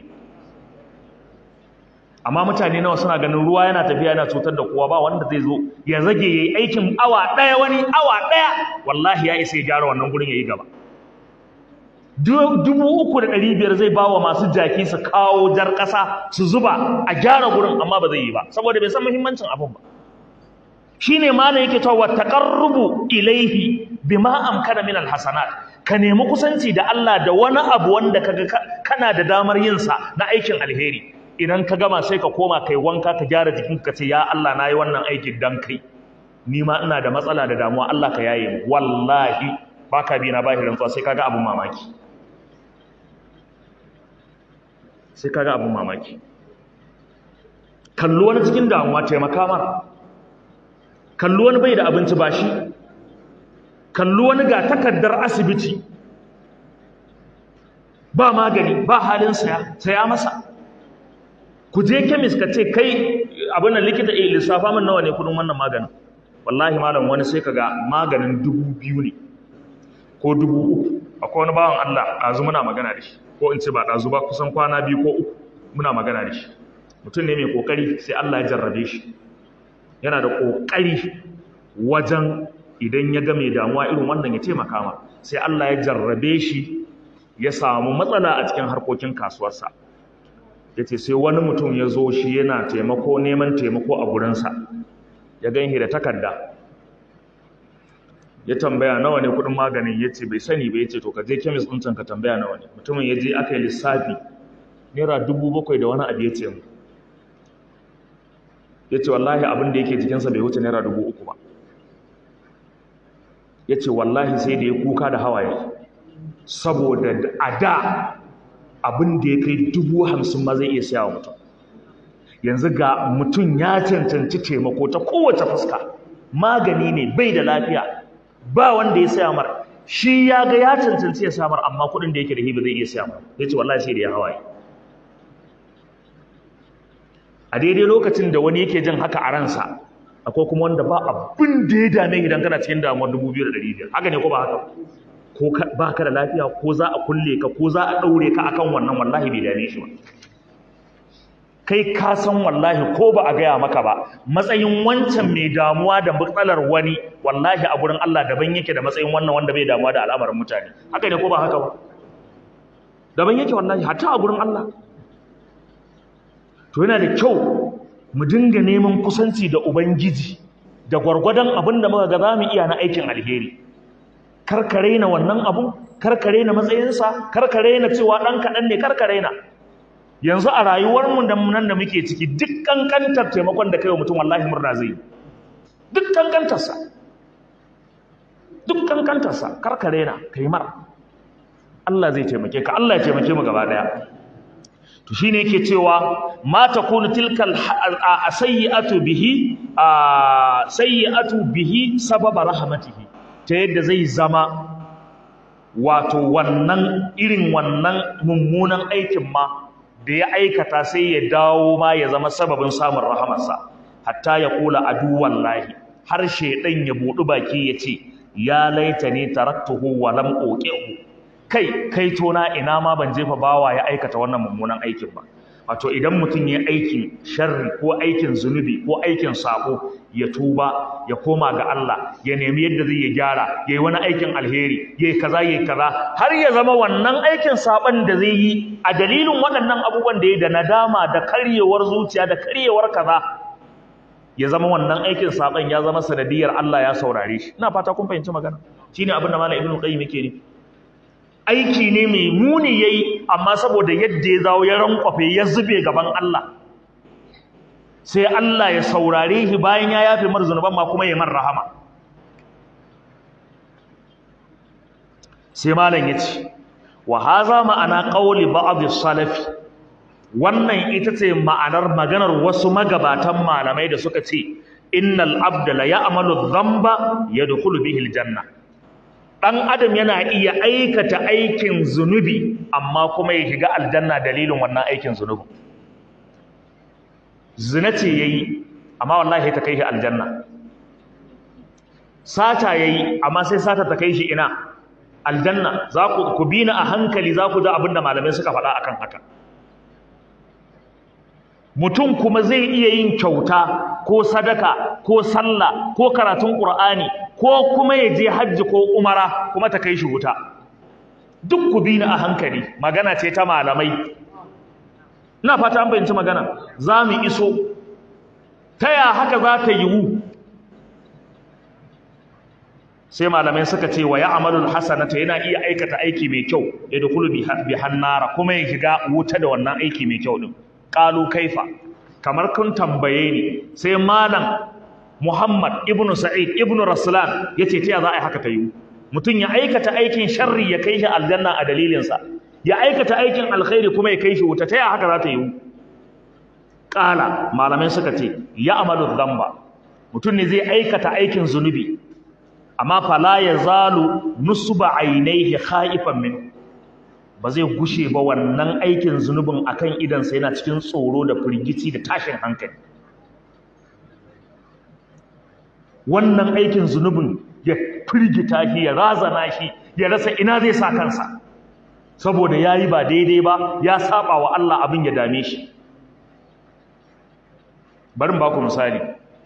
amma mutane nawa suna ganin ruwa yana tafiya yana cutar da kowa ba wanda zai zo ya zage ya yi aikin awa ɗaya wani awa ɗaya wallahi ya isa ya gyara wannan gurin ya yi gaba dubu uku da ɗari biyar zai ba wa masu jaki su kawo jar ƙasa su zuba a gyara gurin amma ba zai yi ba saboda bai san muhimmancin abin ba shine malam yake cewa taqarrubu ilaihi bima amkana min alhasanat ka nemi kusanci da Allah da wani abu wanda kaga kana da damar yin sa na aikin alheri idan ka gama sai ka koma kai wanka ka gyara jikin ka ce ya Allah nayi wannan aikin dan kai ni ma ina da matsala da damuwa Allah ka yaye mu wallahi baka bi na bahi rantsuwa sai kaga abun mamaki sai kaga abun mamaki kallo wani cikin damuwa taimaka mara kallo wani bai da abinci ba shi kallo wani ga takardar asibiti ba magani ba halin saya saya masa ku je kemis ka ce kai abin nan likita eh lissafa min nawa ne kudin wannan maganin wallahi malam wani sai kaga maganin dubu biyu ne ko dubu uku akwai wani bawan Allah ɗazu muna magana da shi ko in ce ba ɗazu ba kusan kwana biyu ko uku muna magana da shi mutum ne mai kokari sai Allah ya jarrabe shi yana da kokari wajen idan ya ga mai damuwa irin wannan ya taimaka ma sai Allah ya jarrabe shi ya samu matsala a cikin harkokin kasuwarsa ya ce sai wani mutum ya zo shi yana taimako neman taimako a gurinsa ya ganhi da takarda ya tambaya nawa ne kudin maganin ya ce bai sani ba ya ce to ka je kemis ɗin ka tambaya nawa ne mutumin ya je aka yi lissafi naira dubu bakwai da wani abu ya ce mu ya ce wallahi abin da yake jikinsa bai wuce naira dubu uku ba ya ce wallahi sai da ya kuka da hawaye saboda a da abin da ya kai dubu hamsin ma zai iya siya wa mutum yanzu ga mutum ya cancanci taimako ta kowace fuska magani ne bai da lafiya ba wanda ya saya mar shi ya ga ya cancanci ya samar amma kuɗin da yake da hiba zai iya saya mar ya ce wallahi sai da ya hawaye a daidai lokacin da wani yake jin haka a ransa akwai kuma wanda ba abin da ya dame idan kana cikin damuwar dubu biyu da ɗari biyar haka ne ko ba haka ko ba ka da lafiya ko za a kulle ka ko za a ɗaure ka akan wannan wallahi bai dame shi ba kai ka san wallahi ko ba a gaya maka ba matsayin wancan mai damuwa da matsalar wani wallahi a gurin Allah daban yake da matsayin wannan wanda bai damuwa da al'amarin mutane haka ne ko ba haka ba daban yake wallahi hatta a gurin Allah to yana da kyau mu dinga neman kusanci da ubangiji da gwargwadon abin da muka ga za mu iya na aikin alheri karkare na wannan abu karkare na matsayinsa karkare na cewa ɗan kaɗan ne karkare na yanzu a rayuwarmu da nan da muke ciki duk kankantar taimakon da kai wa mutum wallahi murna zai duk kankantarsa duk kankantarsa karkare na kai mar Allah zai taimake ka Allah ya taimake mu gaba daya to shine yake cewa ma takunu tilkal sayyi'atu bihi sayyi'atu bihi sababa rahmatihi ta yadda zai zama wato wannan irin wannan mummunan aikin ma da ya aikata sai ya dawo ma ya zama sababin samun rahamarsa hatta ya kula aduwan lahi har shaidan ya buɗi baki ya ce ya laita ne taraktuhu wa lam uqihu kai kai tona ina ma ban jefa bawa ya aikata wannan mummunan aikin ba wato idan mutum ya aikin sharri ko aikin zunubi ko aikin sako ya tuba ya koma ga Allah ya nemi yadda zai ya gyara ya yi wani aikin alheri ya yi kaza ya yi kaza har ya zama wannan aikin saban da zai yi a dalilin waɗannan abubuwan da ya da nadama da karyewar zuciya da karyewar kaza ya zama wannan aikin saban ya zama sanadiyar Allah ya saurare shi ina fata kun fahimci magana shine abin da malam ibnu qayyim yake nufi aiki ne mai muni yayi amma saboda yadda ya zawo ya rankwafe ya zube gaban Allah sai Allah ya saurare shi bayan ya yafe mar zunuban ma kuma ya mar rahama sai malam yace wa haza ma'ana qawli ba'd salafi wannan ita ce ma'anar maganar wasu magabatan malamai da suka ce innal abda la ya'malu dhanba yadkhulu bihi aljanna dan adam yana iya aikata aikin zunubi amma kuma ya shiga aljanna dalilin wannan aikin zunubi zina ce yayi amma wallahi ta kai shi aljanna sata yayi amma sai sata ta kai shi ina aljanna za ku ku bina a hankali za ku ji abinda malamai suka faɗa akan haka mutum kuma zai iya yin kyauta ko sadaka ko sallah ko karatun qur'ani ko kuma ya je hajji ko umara kuma ta kai shi wuta duk ku bi ni a hankali magana ce ta malamai ina fata an fahimci magana za mu iso ta ya haka za ta yiwu sai malamai suka ce wa ya'malul hasanata yana iya aikata aiki mai kyau ya dukulu bi hannara kuma ya shiga wuta da wannan aiki mai kyau din qalu kaifa kamar kun tambaye ni sai malam Muhammad ibnu Sa'id ibnu Raslan yace ta za a yi haka ta yi mutum ya aikata aikin sharri ya kai shi aljanna a dalilin sa ya aikata aikin alkhairi kuma ya kai shi wuta ta ya haka za ta yi qala malamai suka ce ya amalu dhanba mutum ne zai aikata aikin zunubi amma fala yazalu nusba ainihi khaifan minhu ba zai gushe ba wannan aikin zunubin akan idansa yana cikin tsoro da firgici da tashin hankali wannan aikin zunubin ya firgita shi ya razana shi ya rasa ina zai sa kansa saboda yayi ba daidai ba ya saba wa Allah abin ya dame shi bari mu baku misali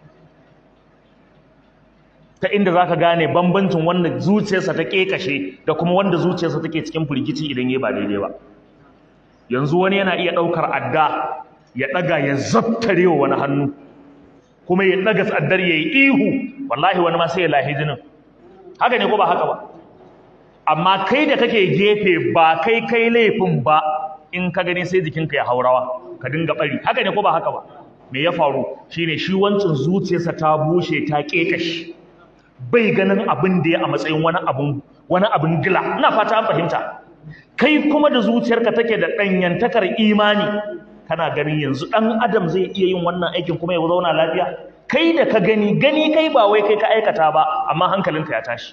ta inda zaka gane bambancin wanda zuciyarsa ta kekashe da kuma wanda zuciyarsa take cikin firgici idan yayi ba daidai ba yanzu wani yana iya daukar adda ya daga ya zaftare wa wani hannu kuma ya daga tsaddar yayi ihu wallahi wani ma sai ya lahi jinin haka ne ko ba haka ba amma kai da kake gefe ba kai kai laifin ba in ka gani sai jikinka ya haurawa ka dinga bari haka ne ko ba haka ba me ya faru shine shi wancin zuciyarsa ta bushe ta kekashi bai ganin abin da ya a matsayin wani abin wani abin gila ina fata an fahimta kai kuma da zuciyarka take da danyantakar imani kana ganin yanzu dan adam zai iya yin wannan aikin kuma ya zauna lafiya kai da ka gani gani kai ba wai kai ka aikata ba amma hankalinka ya tashi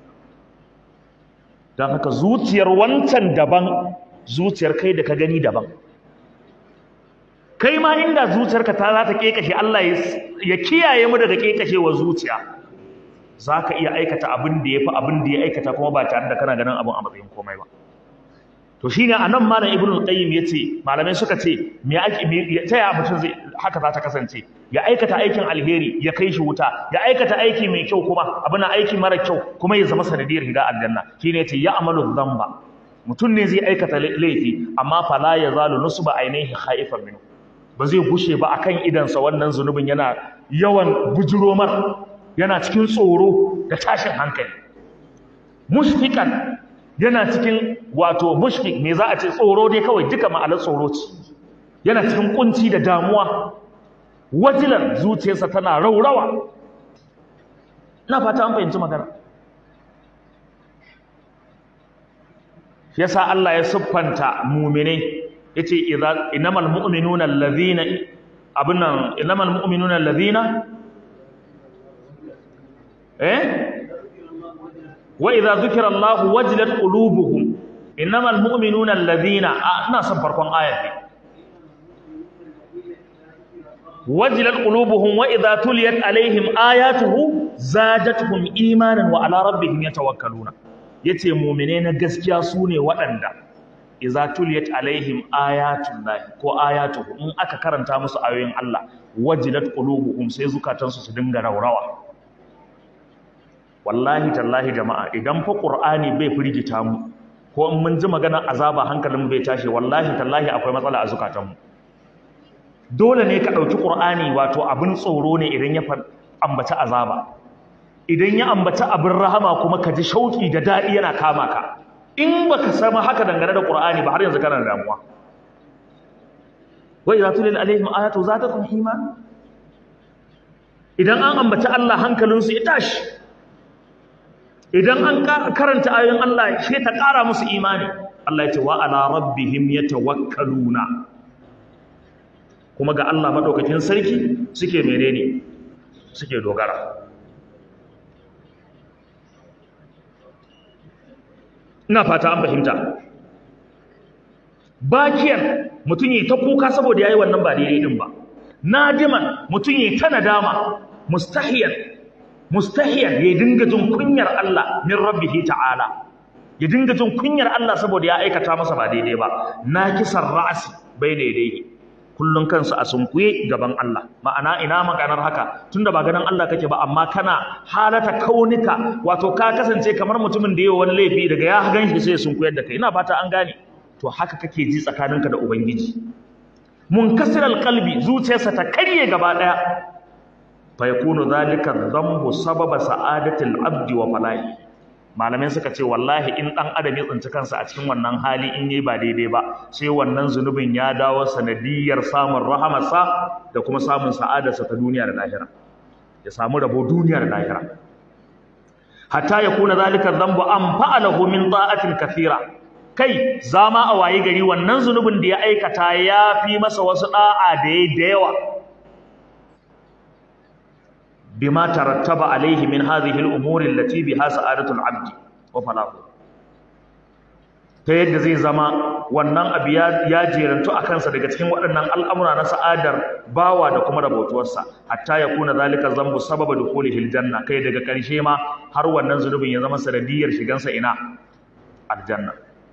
don haka zuciyar wancan daban zuciyar kai da ka gani daban kai ma inda zuciyarka ta za ta kekashe Allah ya kiyaye mu daga kekashewar zuciya za ka iya aikata abin da ya fi abin da ya aikata kuma ba tare da kana ganin abin a matsayin komai ba to shine anan malam ibnu qayyim yace malamai suka ce me ake ta ya mutum zai haka za ta kasance ya aikata aikin alheri ya kai shi wuta ya aikata aiki mai kyau kuma abin aiki mara kyau kuma ya zama sanadiyar higa aljanna shine yace ya amalu dhanba mutum ne zai aikata laifi amma fala yazalu nusba ainihi khaifan minhu ba zai gushe ba akan idansa wannan zunubin yana yawan bujuromar yana cikin tsoro da tashin hankali mushfiqan yana cikin wato mushfiq me za a ce tsoro dai kawai duka ma'anar tsoro ce yana cikin kunci da damuwa wajilan zuciyarsa tana raurawa ina fata an fahimci magana yasa Allah ya siffanta mu'minai yace idza innamal mu'minuna allazina abunan innamal mu'minuna allazina eh wa idza dhukira Allah wajilat qulubuhum innamal mu'minuna alladhina ina son farkon ayat ne wajilat qulubuhum wa idza tuliyat alaihim ayatuhu zadatuhum imanan wa ala rabbihim yatawakkaluna yace mu'mine na gaskiya sune waɗanda idza tuliyat alaihim ayatullahi ko ayatuhu in aka karanta musu ayoyin Allah wajilat qulubuhum sai zukatansu su dinga raurawa wallahi tallahi jama'a idan fa qur'ani bai firgita mu ko in mun ji maganar azaba hankalin bai tashi wallahi tallahi akwai matsala a zukatanmu dole ne ka ɗauki ƙur'ani wato abin tsoro ne idan ya ambaci azaba idan ya ambaci abin rahama kuma ka ji shauƙi da daɗi yana kama ka in ba ka sama haka dangane da ƙur'ani ba har yanzu kana da damuwa wai za tulil alaihim ayatu za ta kun iman idan an ambaci Allah hankalinsu ya tashi idan an karanta ayoyin Allah sai ta ƙara musu imani Allah ya ce wa ala rabbihim yatawakkaluna kuma ga Allah madaukakin sarki suke menene suke dogara ina fata an fahimta bakiyar mutum yi ta kuka saboda yayi wannan ba daidai din ba nadiman mutum yi ta nadama mustahiyan mustahiyan ya dinga jin kunyar Allah min rabbihi ta'ala ya dinga jin kunyar Allah saboda ya aikata masa ba daidai ba nakisar ra'asi bai daidai kullun kansu a sunkuye gaban Allah ma'ana ina maganar haka tunda ba ganin Allah kake ba amma kana halata kaunika wato ka kasance kamar mutumin da yayi wani laifi daga ya ganshi sai sunkuyar da kai ina fata an gane to haka kake ji tsakaninka da ubangiji munkasiral qalbi zuciyarsa ta karye gaba daya fa yakunu dhalika dhanbu sababa sa'adatil abdi wa falahi malamai suka ce wallahi in dan adam ya tsinci kansa a cikin wannan hali in yayi ba daidai ba sai wannan zunubin ya dawo sanadiyar samun rahamarsa da kuma samun sa'adarsa ta duniya da lahira ya samu rabo duniya da lahira hatta yakuna dhalika dhanbu an fa'alahu min ta'atin kathira kai zama a waye gari wannan zunubin da ya aikata ya fi masa wasu da'a da yayi da yawa bima tarattaba alaihi min hadhihi al-umuri allati biha sa'adatul 'abdi wa falahu ta yadda zai zama wannan abu ya jerantu a kansa daga cikin waɗannan al'amura na sa'adar bawa da kuma rabotuwarsa hatta ya kuna zalika zambu sababa dukhulihi aljanna kai daga ƙarshe ma har wannan zunubin ya zama sanadiyar shigansa ina aljanna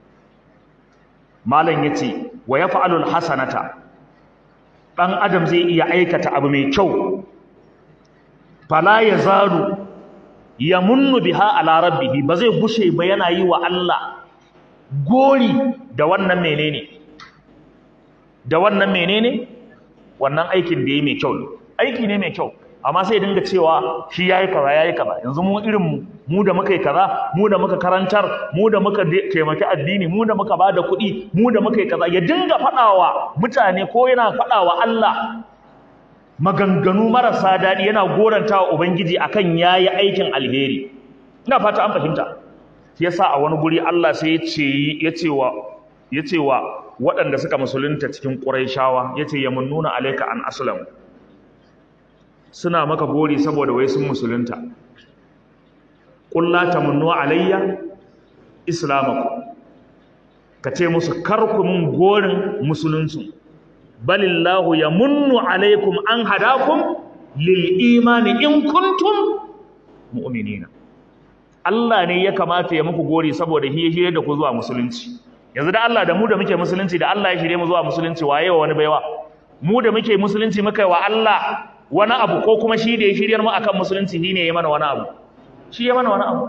malam yace wa yaf'alu alhasanata dan adam zai iya aikata abu mai kyau fala yazalu yamunnu biha ala rabbihi ba zai gushe ba yana yi wa Allah gori da wannan menene da wannan menene wannan aikin da yayi mai kyau aiki ne mai kyau amma sai dinga cewa shi yayi kaza yayi kaza yanzu mu irin mu mu da muka yi kaza mu da muka karantar mu da muka taimaki addini mu da muka bada kuɗi mu da muka yi kaza ya dinga faɗawa mutane ko yana faɗawa Allah maganganu marasa daɗi yana goranta wa ubangiji akan yayi aikin alheri ina fata an fahimta shi yasa a wani guri Allah sai ya ce wa ya ce wa waɗanda suka musulunta cikin Qurayshawa yace yamunnuna alayka an aslam suna maka gori saboda wai sun musulunta qul la tamunnu alayya islamakum kace musu karku mun gorin musulunci balillahu yamunnu alaykum an hadakum lil imani in kuntum mu'minina Allah ne ya kamata ya muku gori saboda hiye da ku zuwa musulunci yanzu da Allah da mu da muke musulunci da Allah ya shirye mu zuwa musulunci waye wa wani baiwa mu da muke musulunci muka wa Allah wani abu ko kuma shi da ya shiryar mu akan musulunci shi ne ya mana wani abu shi ya mana wani abu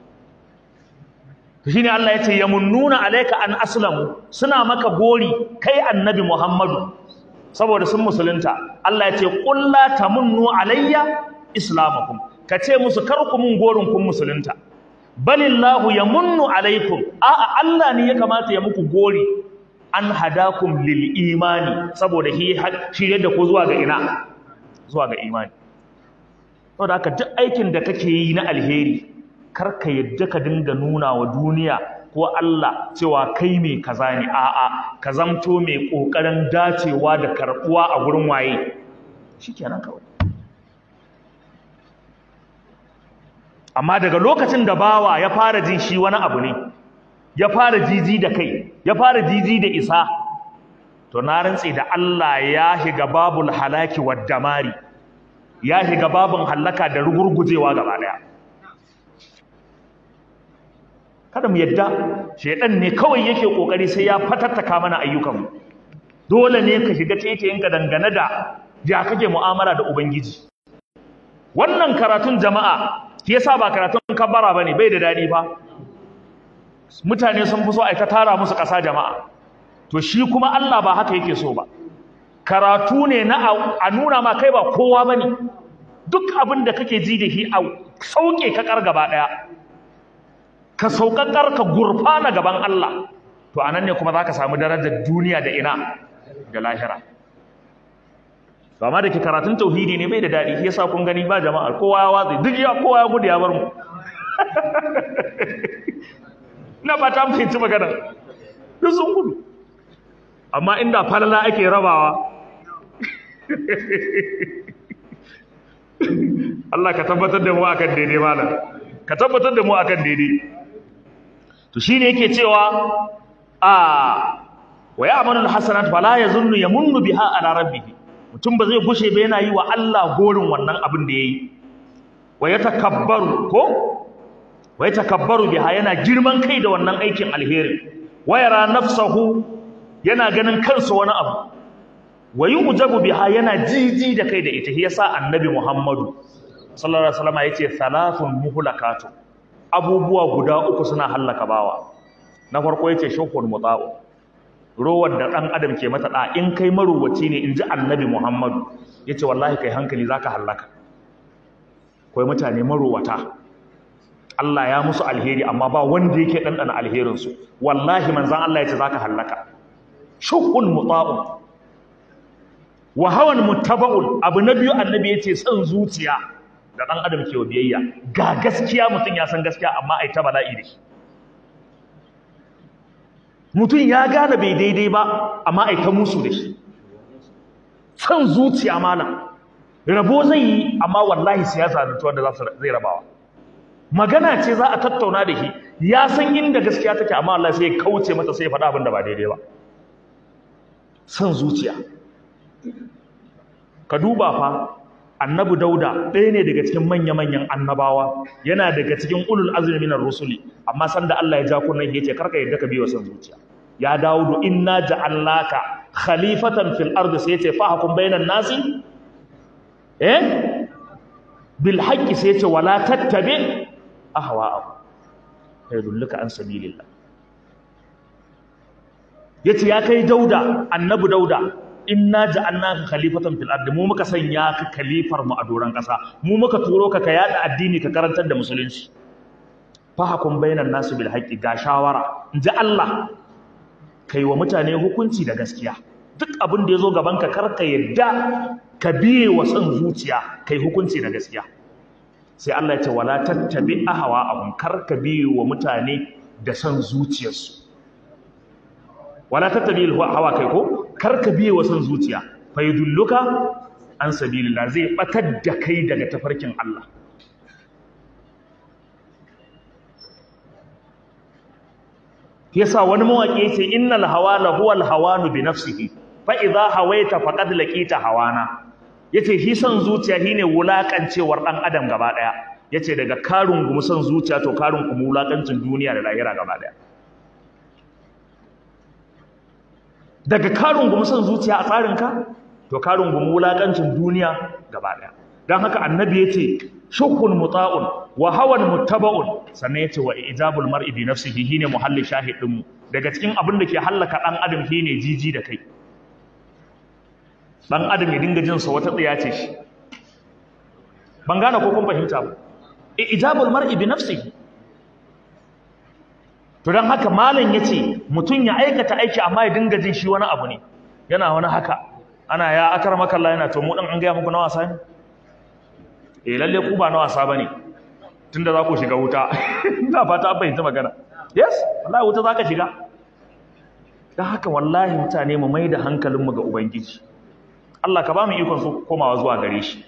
to shine Allah ya ce yamunnuna alayka an aslamu suna maka gori kai annabi Muhammadu saboda sun musulunta Allah ya ce qul la tamunnu alayya islamakum ka ce musu kar ku mun gorin kun musulunta balillahu yamunnu alaikum a'a Allah ne ya kamata ya muku gori an hadakum lil imani saboda shi shi da ku zuwa ga ina zuwa ga imani saboda haka duk aikin da kake yi na alheri kar ka yadda ka dinga nuna wa duniya ko Allah cewa kai mai kaza ne a'a ka zamto mai kokarin dacewa da karbuwa a gurin waye shikenan kawai amma daga lokacin da bawa ya fara jin shi wani abu ne ya fara jiji da kai ya fara jiji da isa to na rantse da Allah ya shiga babul halaki wad damari ya shiga babun halaka da rugurgujewa gaba daya kada mu yadda shedan ne kawai yake kokari sai ya fatattaka mana ayyukanmu dole ne ka shiga taitayinka dangane da ya kake mu'amala da ubangiji wannan karatun jama'a shi yasa ba karatun kabbara bane bai da dadi fa mutane sun fi so ai ta tara musu ƙasa jama'a to shi kuma Allah ba haka yake so ba karatu ne na a nuna ma kai ba kowa bane duk abin da kake ji da shi a sauke ka kar gaba daya ka saukakar ka gurfana gaban Allah to anan ne kuma zaka samu darajar duniya da ina da lahira to amma da ke karatun tauhidi ne bai da dadi shi yasa kun gani ba jama'a kowa ya watsi duk ya kowa ya gudu ya bar mu ina ba ta fahimci magana duk sun gudu amma inda falala ake rabawa Allah ka tabbatar da mu akan daidai malam ka tabbatar da mu akan daidai to shine yake cewa a wa ya'malu alhasanat fala yazunnu yamunnu biha ala rabbih mutum ba zai gushe ba yana yi wa Allah gorin wannan abin da yayi wa yatakabbaru ko wa yatakabbaru biha yana girman kai da wannan aikin alheri wa yara nafsahu yana ganin kansa wani abu wa yu'jabu biha yana jiji da kai da ita yasa annabi Muhammadu sallallahu alaihi wasallam yace thalathun muhlakatu abubuwa guda uku suna hallaka bawa na farko yace shukun muta'u rowar da dan adam ke mata da in kai maruwaci ne inji annabi Muhammadu yace wallahi kai hankali zaka hallaka kai mutane maruwata Allah ya musu alheri amma ba wanda yake dandana alherin su wallahi manzon Allah yace zaka hallaka shukun muta'u wa hawan muttaba'un abu na biyu annabi yace san zuciya da dan adam ke biyayya ga gaskiya mutun ya san gaskiya amma ai ta bala'i da shi mutun ya gane bai daidai ba amma ai ta musu da shi san zuciya malam rabo zai yi amma wallahi siyasa da wanda za zai rabawa magana ce za a tattauna da shi ya san inda gaskiya take amma Allah sai ya kauce mata sai ya faɗa abin da ba daidai ba san zuciya ka duba fa annabi dauda ɗaya ne daga cikin manya-manyan annabawa yana daga cikin ulul azmi minar rusuli amma sanda Allah ya ja kunnan yace karka yadda ka biyo san zuciya ya daudu inna ja'alnaka khalifatan fil ardi sai yace fahkum bainan nasi eh bil haqqi sai yace wala tattabi ahwa'ahum yadulluka an sabilillah yace ya kai dauda annabi dauda inna ja'alnaka khalifatan fil ardi mu muka sanya ka khalifar mu a doran kasa mu muka turo ka ka yada addini ka karantar da musulunci fahakum bainan nasu bil haqqi ga shawara inji Allah kai wa mutane hukunci da gaskiya duk abin da yazo gaban ka karka yadda ka biye wa son zuciya kai hukunci da gaskiya sai Allah ya ce wala tattabi ahwa abun karka biye wa mutane da son zuciyarsu wala tattabi hawa kai ko karka biye wa son zuciya fa yudulluka an sabilillah zai batar da kai daga tafarkin Allah yasa wani mawaki yace innal hawala huwal hawanu bi nafsihi fa idha hawaita faqad laqita hawana yace shi son zuciya shine wulakancewar dan adam gaba daya yace daga karun gumu son zuciya to karun gumu wulakancin duniya da lahira gaba daya daga karun gumu son zuciya a tsarinka to karun gumu wulakancin duniya gaba daya dan haka annabi yace shukun muta'un wa hawan muttaba'un sannan yace wa ijabul mar'i bi nafsihi shine muhalli shahidin mu daga cikin abin da ke hallaka dan adam shine jiji da kai dan adam ya dinga jin sa wata tsiya ce shi ban gane ko kun fahimta ba ijabul mar'i bi nafsihi to dan haka malam yace mutun ya aikata aiki amma ya dinga jin shi wani abu ne yana wani haka ana ya akramaka Allah yana to mu dan an ga muku na wasa ne eh lalle ku ba na wasa bane tunda za ku shiga wuta ina fata an fahimta magana yes wallahi wuta zaka shiga dan haka wallahi mutane mu maida hankalin mu ga ubangiji Allah ka ba mu ikon su komawa zuwa gare shi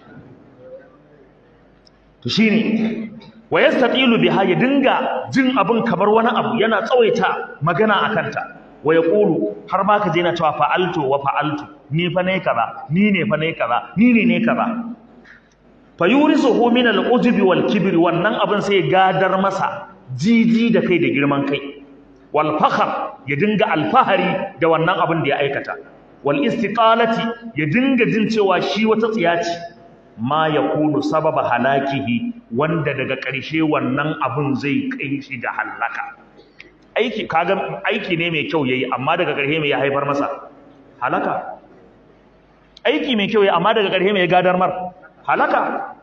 to shine wa yastatilu biha ya dinga jin abin kamar wani abu yana tsawaita magana akan ta wa yaqulu har ma ka je na cewa fa'altu wa fa'altu ni fa ne kaza ni ne fa ne kaza ni ne ne kaza fa yurisuhu min al-ujbi wal kibri wannan abin sai gadar masa jiji da kai da girman kai wal fakhar ya dinga alfahari da wannan abin da ya aikata wal istiqalati ya dinga jin cewa shi wata tsiya ce ma yakunu sababa halakihi wanda daga ƙarshe wannan abin zai kai shi da halaka aiki kaga aiki ne mai kyau yayi amma daga ƙarshe mai ya haifar masa halaka aiki mai kyau yayi amma daga ƙarshe mai ya gadar mar halaka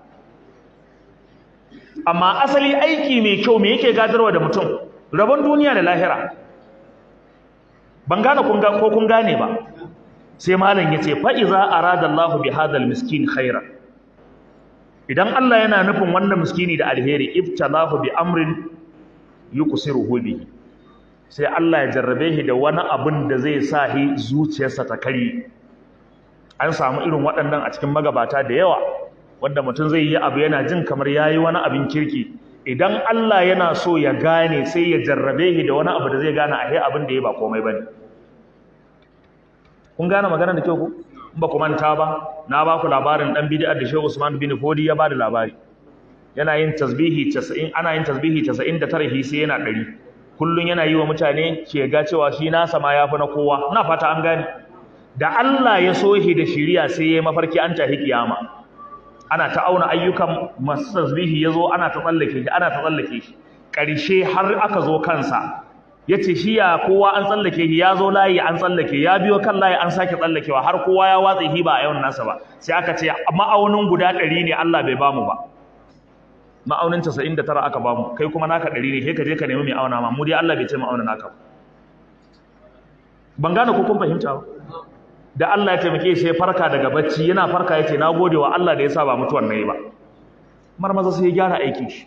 amma asali aiki mai kyau me yake gadarwa da mutum rabon duniya da lahira ban gane kun ga ko kun gane ba sai malam yace fa iza arada Allah bi hadal miskin khaira idan Allah yana nufin wannan miskini da alheri ibtalahu bi amrin yuksiruhu bihi sai Allah ya jarrabe shi da wani abin da zai sa shi zuciyarsa ta kare an samu irin waɗannan a cikin magabata da yawa wanda mutum zai yi abu yana jin kamar yayi wani abin kirki idan Allah yana so ya gane sai ya jarrabe shi da wani abu da zai gane a abin da ya ba komai bane kun gane magana da kyau ku in ba ku manta ba na ba ku labarin dan bid'a da Shehu Usman bin Fodi ya ba da labari yana yin tasbihi 90 ana yin tasbihi 99 hi sai yana 100 kullun yana yi wa mutane ke ga cewa shi nasa ma yafi na kowa ina fata an gane da Allah ya so shi da shiriya sai ya mafarki an tahi kiyama ana ta auna ayyukan masu tasbihi yazo ana ta tsallake shi ana ta tsallake shi ƙarshe har aka zo kansa yace shi ya kowa an tsallake shi ya zo layi an tsallake ya biyo kan layi an sake tsallakewa har kowa ya watsa shi ba a yawan nasa ba sai aka ce ma'aunin guda ɗari ne Allah bai bamu ba ma'aunin 99 aka bamu kai kuma naka ɗari ne sai ka je ka nemi mai auna ma mu dai Allah bai ce ma'auna naka ba ban gane ko kun fahimta ba da Allah ya taimake shi ya farka daga bacci yana farka yace na gode wa Allah da ya sa ba mutuwan nayi ba marmaza sai ya gyara aikin shi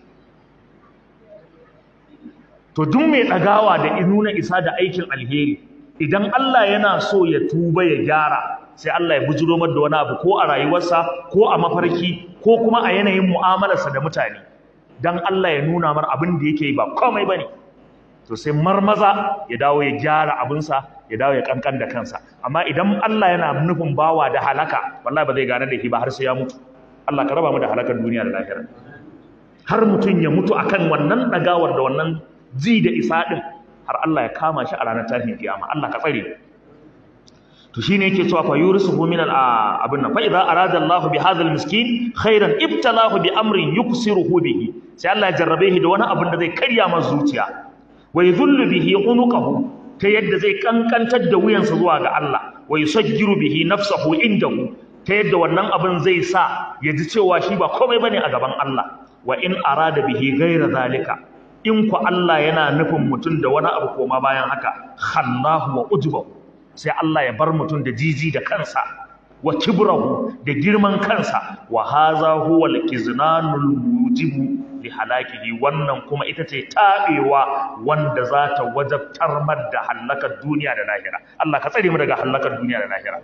to duk mai ɗagawa da nuna isa da aikin alheri idan Allah yana so ya tuba ya gyara sai Allah ya bujiro mar da wani abu ko a rayuwarsa ko a mafarki ko kuma a yanayin mu'amalarsa da mutane dan Allah ya nuna mar abin da yake yi ba komai bane to sai marmaza ya dawo ya gyara abinsa ya dawo ya kankan da kansa amma idan Allah yana nufin bawa da halaka wallahi ba zai gane da shi ba har sai ya mutu Allah ka raba mu da halakar duniya da lahira har mutum ya mutu akan wannan dagawar da wannan ji da isa din har Allah ya kama shi a ranar tashin kiyama Allah ka tsare to shine yake cewa fa yursuhu min al abin nan fa idza arada Allah bi hadha al miskin khairan ibtalahu bi amrin yuksiruhu bihi sai Allah ya jarrabe shi da wani abin da zai karya masa zuciya wa yadhullu bihi unuqahu ta yadda zai kankantar da wuyansa zuwa ga Allah wa yusajjiru bihi nafsahu indahu ta yadda wannan abin zai sa ya ji cewa shi ba komai bane a gaban Allah wa in arada bihi ghayra zalika in ku Allah yana nufin mutum da wani abu koma bayan haka khallahu wa ujbahu sai Allah ya bar mutum da jiji da kansa wa kibrahu da girman kansa wa haza huwa al-kiznanul mujibu li halakihi wannan kuma ita ce tabewa wanda za ta wajabtar mar da halakar duniya da lahira Allah ka tsare mu daga halakar duniya da lahira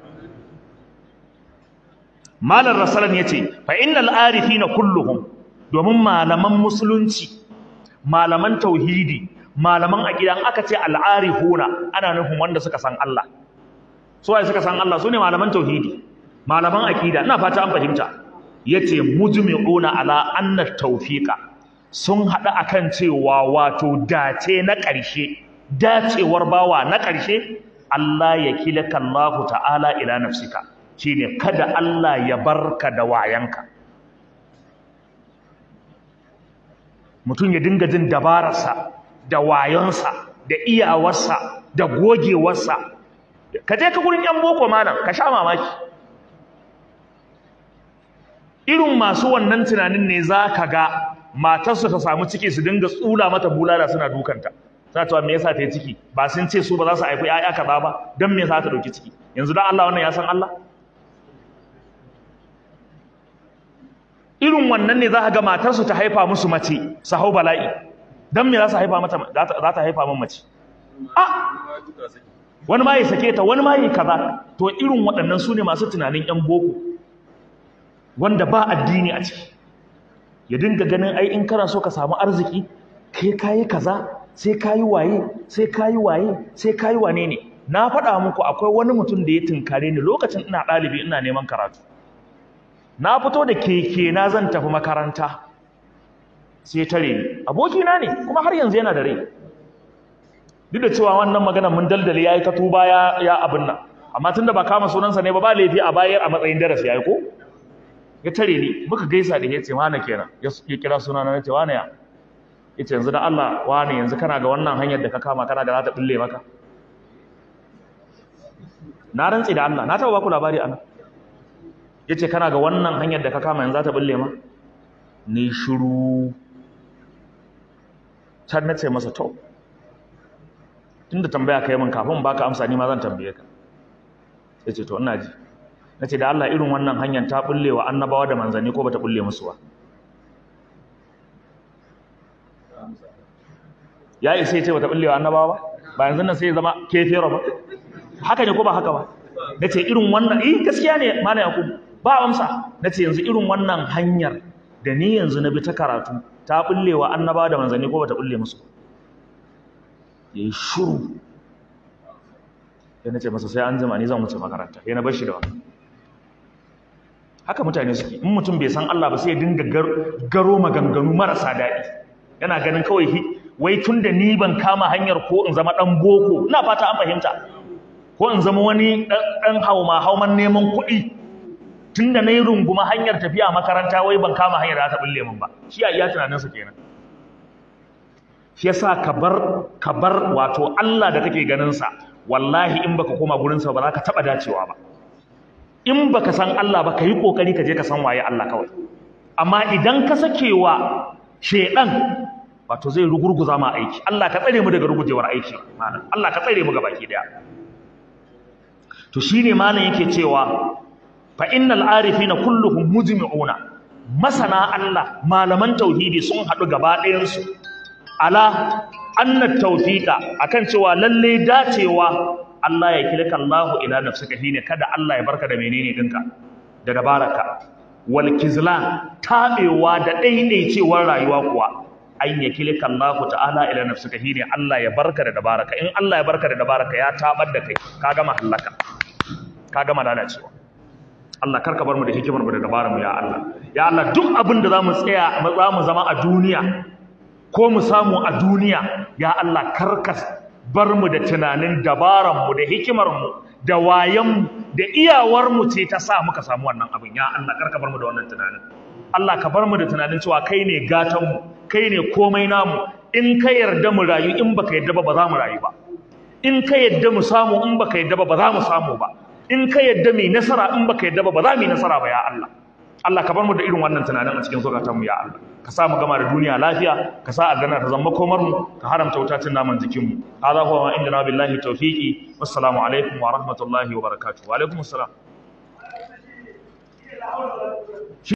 Malam Rasalan yace fa innal arifina kulluhum domin malaman musulunci malaman tauhidi malaman aqidan aka ce al'arifuna ana nufin wanda suka san Allah su waye suka san Allah sune malaman tauhidi malaman aqida ina fata an fahimta yace mujmi'una ala anna tawfiqa sun hada akan cewa wato dace na ƙarshe dacewar bawa na ƙarshe Allah ya kilaka Allah ta'ala ila nafsika shine kada Allah ya barka da wayanka mutum ya dinga jin dabararsa da wayonsa da iyawarsa da gogewarsa ka je ka gurin yan boko malam ka sha mamaki irin masu wannan tunanin ne za ka ga matarsu ta samu ciki su dinga tsula mata bulala suna dukanta za ta me yasa ta yi ciki ba sun ce su ba za su haifi ƴaƴa kaza ba don me yasa ta ɗauki ciki yanzu dan Allah wannan ya san Allah irin wannan ne za ka ga matarsu ta haifa musu mace su hau bala'i don me za su haifa mata za ta haifa min mace a wani ma ya sake ta wani ma ya kaza to irin waɗannan su ne masu tunanin ƴan boko wanda ba addini a ciki ya dinga ganin ai in kana so ka samu arziki kai kayi kaza sai kayi waye sai kayi waye sai kayi wane ne na faɗa muku akwai wani mutum da ya tunkare ni lokacin ina ɗalibi ina neman karatu na fito da keke na zan tafi makaranta sai tare ni abokina ne kuma har yanzu yana da rai duk da cewa wannan magana mun daldale yayi ta tuba ya ya abin nan amma tunda ba kama sunansa ne ba ba laifi a bayar a matsayin darasi yayi ko ya tare ni muka gaisa da yace wane kenan ya kira sunana nace wane ya yace yanzu da Allah wane yanzu kana ga wannan hanyar da ka kama kana ga za ta bulle maka na rantsi da Allah na taba baku labari ana yace kana ga wannan hanyar da ka kama yanzu za ta bulle ma ni shiru can nace masa to tunda tambaya kai min kafin baka amsa ni ma zan tambaye ka yace to ina ji nace da Allah irin wannan hanyar ta bulle wa annabawa da manzanni ko bata bulle musu ba ya isa ya ce bata bulle wa annabawa ba ba yanzu nan sai ya zama kefero ba haka ne ko ba haka ba nace irin wannan eh gaskiya ne malam yakub ba amsa nace yanzu irin wannan hanyar da ni yanzu na bi ta karatu ta bulle wa annabawa da manzanni ko bata bulle musu yayi shiru sai nace masa sai an jima ni zan wuce makaranta sai na bar shi da wannan haka mutane suke in mutum bai san Allah ba sai ya dinga garo maganganu marasa daɗi yana ganin kawai wai tun da ni ban kama hanyar ko in zama ɗan boko ina fata an fahimta ko in zama wani ɗan hauma hauman neman kuɗi tun da na yi runguma hanyar tafiya makaranta wai ban kama hanyar da ta bulle min ba shi a iya tunaninsa kenan shi yasa ka bar ka bar wato Allah da kake ganin sa wallahi in baka koma gurin sa ba za ka taba dacewa ba in baka san Allah ba ka yi kokari ka je ka san waye Allah kawai amma idan ka sakewa shedan wato zai rugurguza ma aiki Allah ka tsare mu daga rugujewar aiki malam Allah ka tsare mu baki daya to shine malam yake cewa fa innal arifina kulluhum mujmi'una masana Allah malaman tauhidi sun hadu gaba ɗayan su ala anna tawfiqa akan cewa lalle dacewa Allah ya kilka Allah ila nafsika shine kada Allah ya barka da menene dinka da dabaraka wal kizlan tabewa da daidaicewar rayuwa kuwa an ya kilka Allah ta'ala ila nafsika shine Allah ya barka da dabaraka in Allah ya barka da dabaraka ya tabar da kai ka gama halaka ka gama lalacewa Allah karka bar mu da hikimar mu da dabarar mu ya Allah ya Allah duk abin da zamu tsaya zamu zama a duniya ko mu samu a duniya ya Allah karka bar mu da tunanin dabaran mu da hikimar mu da wayan mu da iyawar mu ce ta sa muka samu wannan abin ya Allah karka bar mu da wannan tunanin Allah ka bar mu da tunanin cewa kai ne gatan mu kai ne komai namu in ka yarda mu rayu in baka yarda ba ba za mu rayu ba in ka yarda mu samu in baka yarda ba ba za mu samu ba in ka yarda mai nasara in baka yarda ba ba za mu yi nasara ba ya Allah Allah ka bar mu da irin wannan tunanin a cikin zukatan mu ya Allah ka sa mu gama da duniya lafiya ka sa a gana ta zama komar mu ka haramta wutacin naman jikin mu hadha huwa ma indana billahi tawfiqi wassalamu alaikum wa rahmatullahi wa barakatuh wa alaikum assalam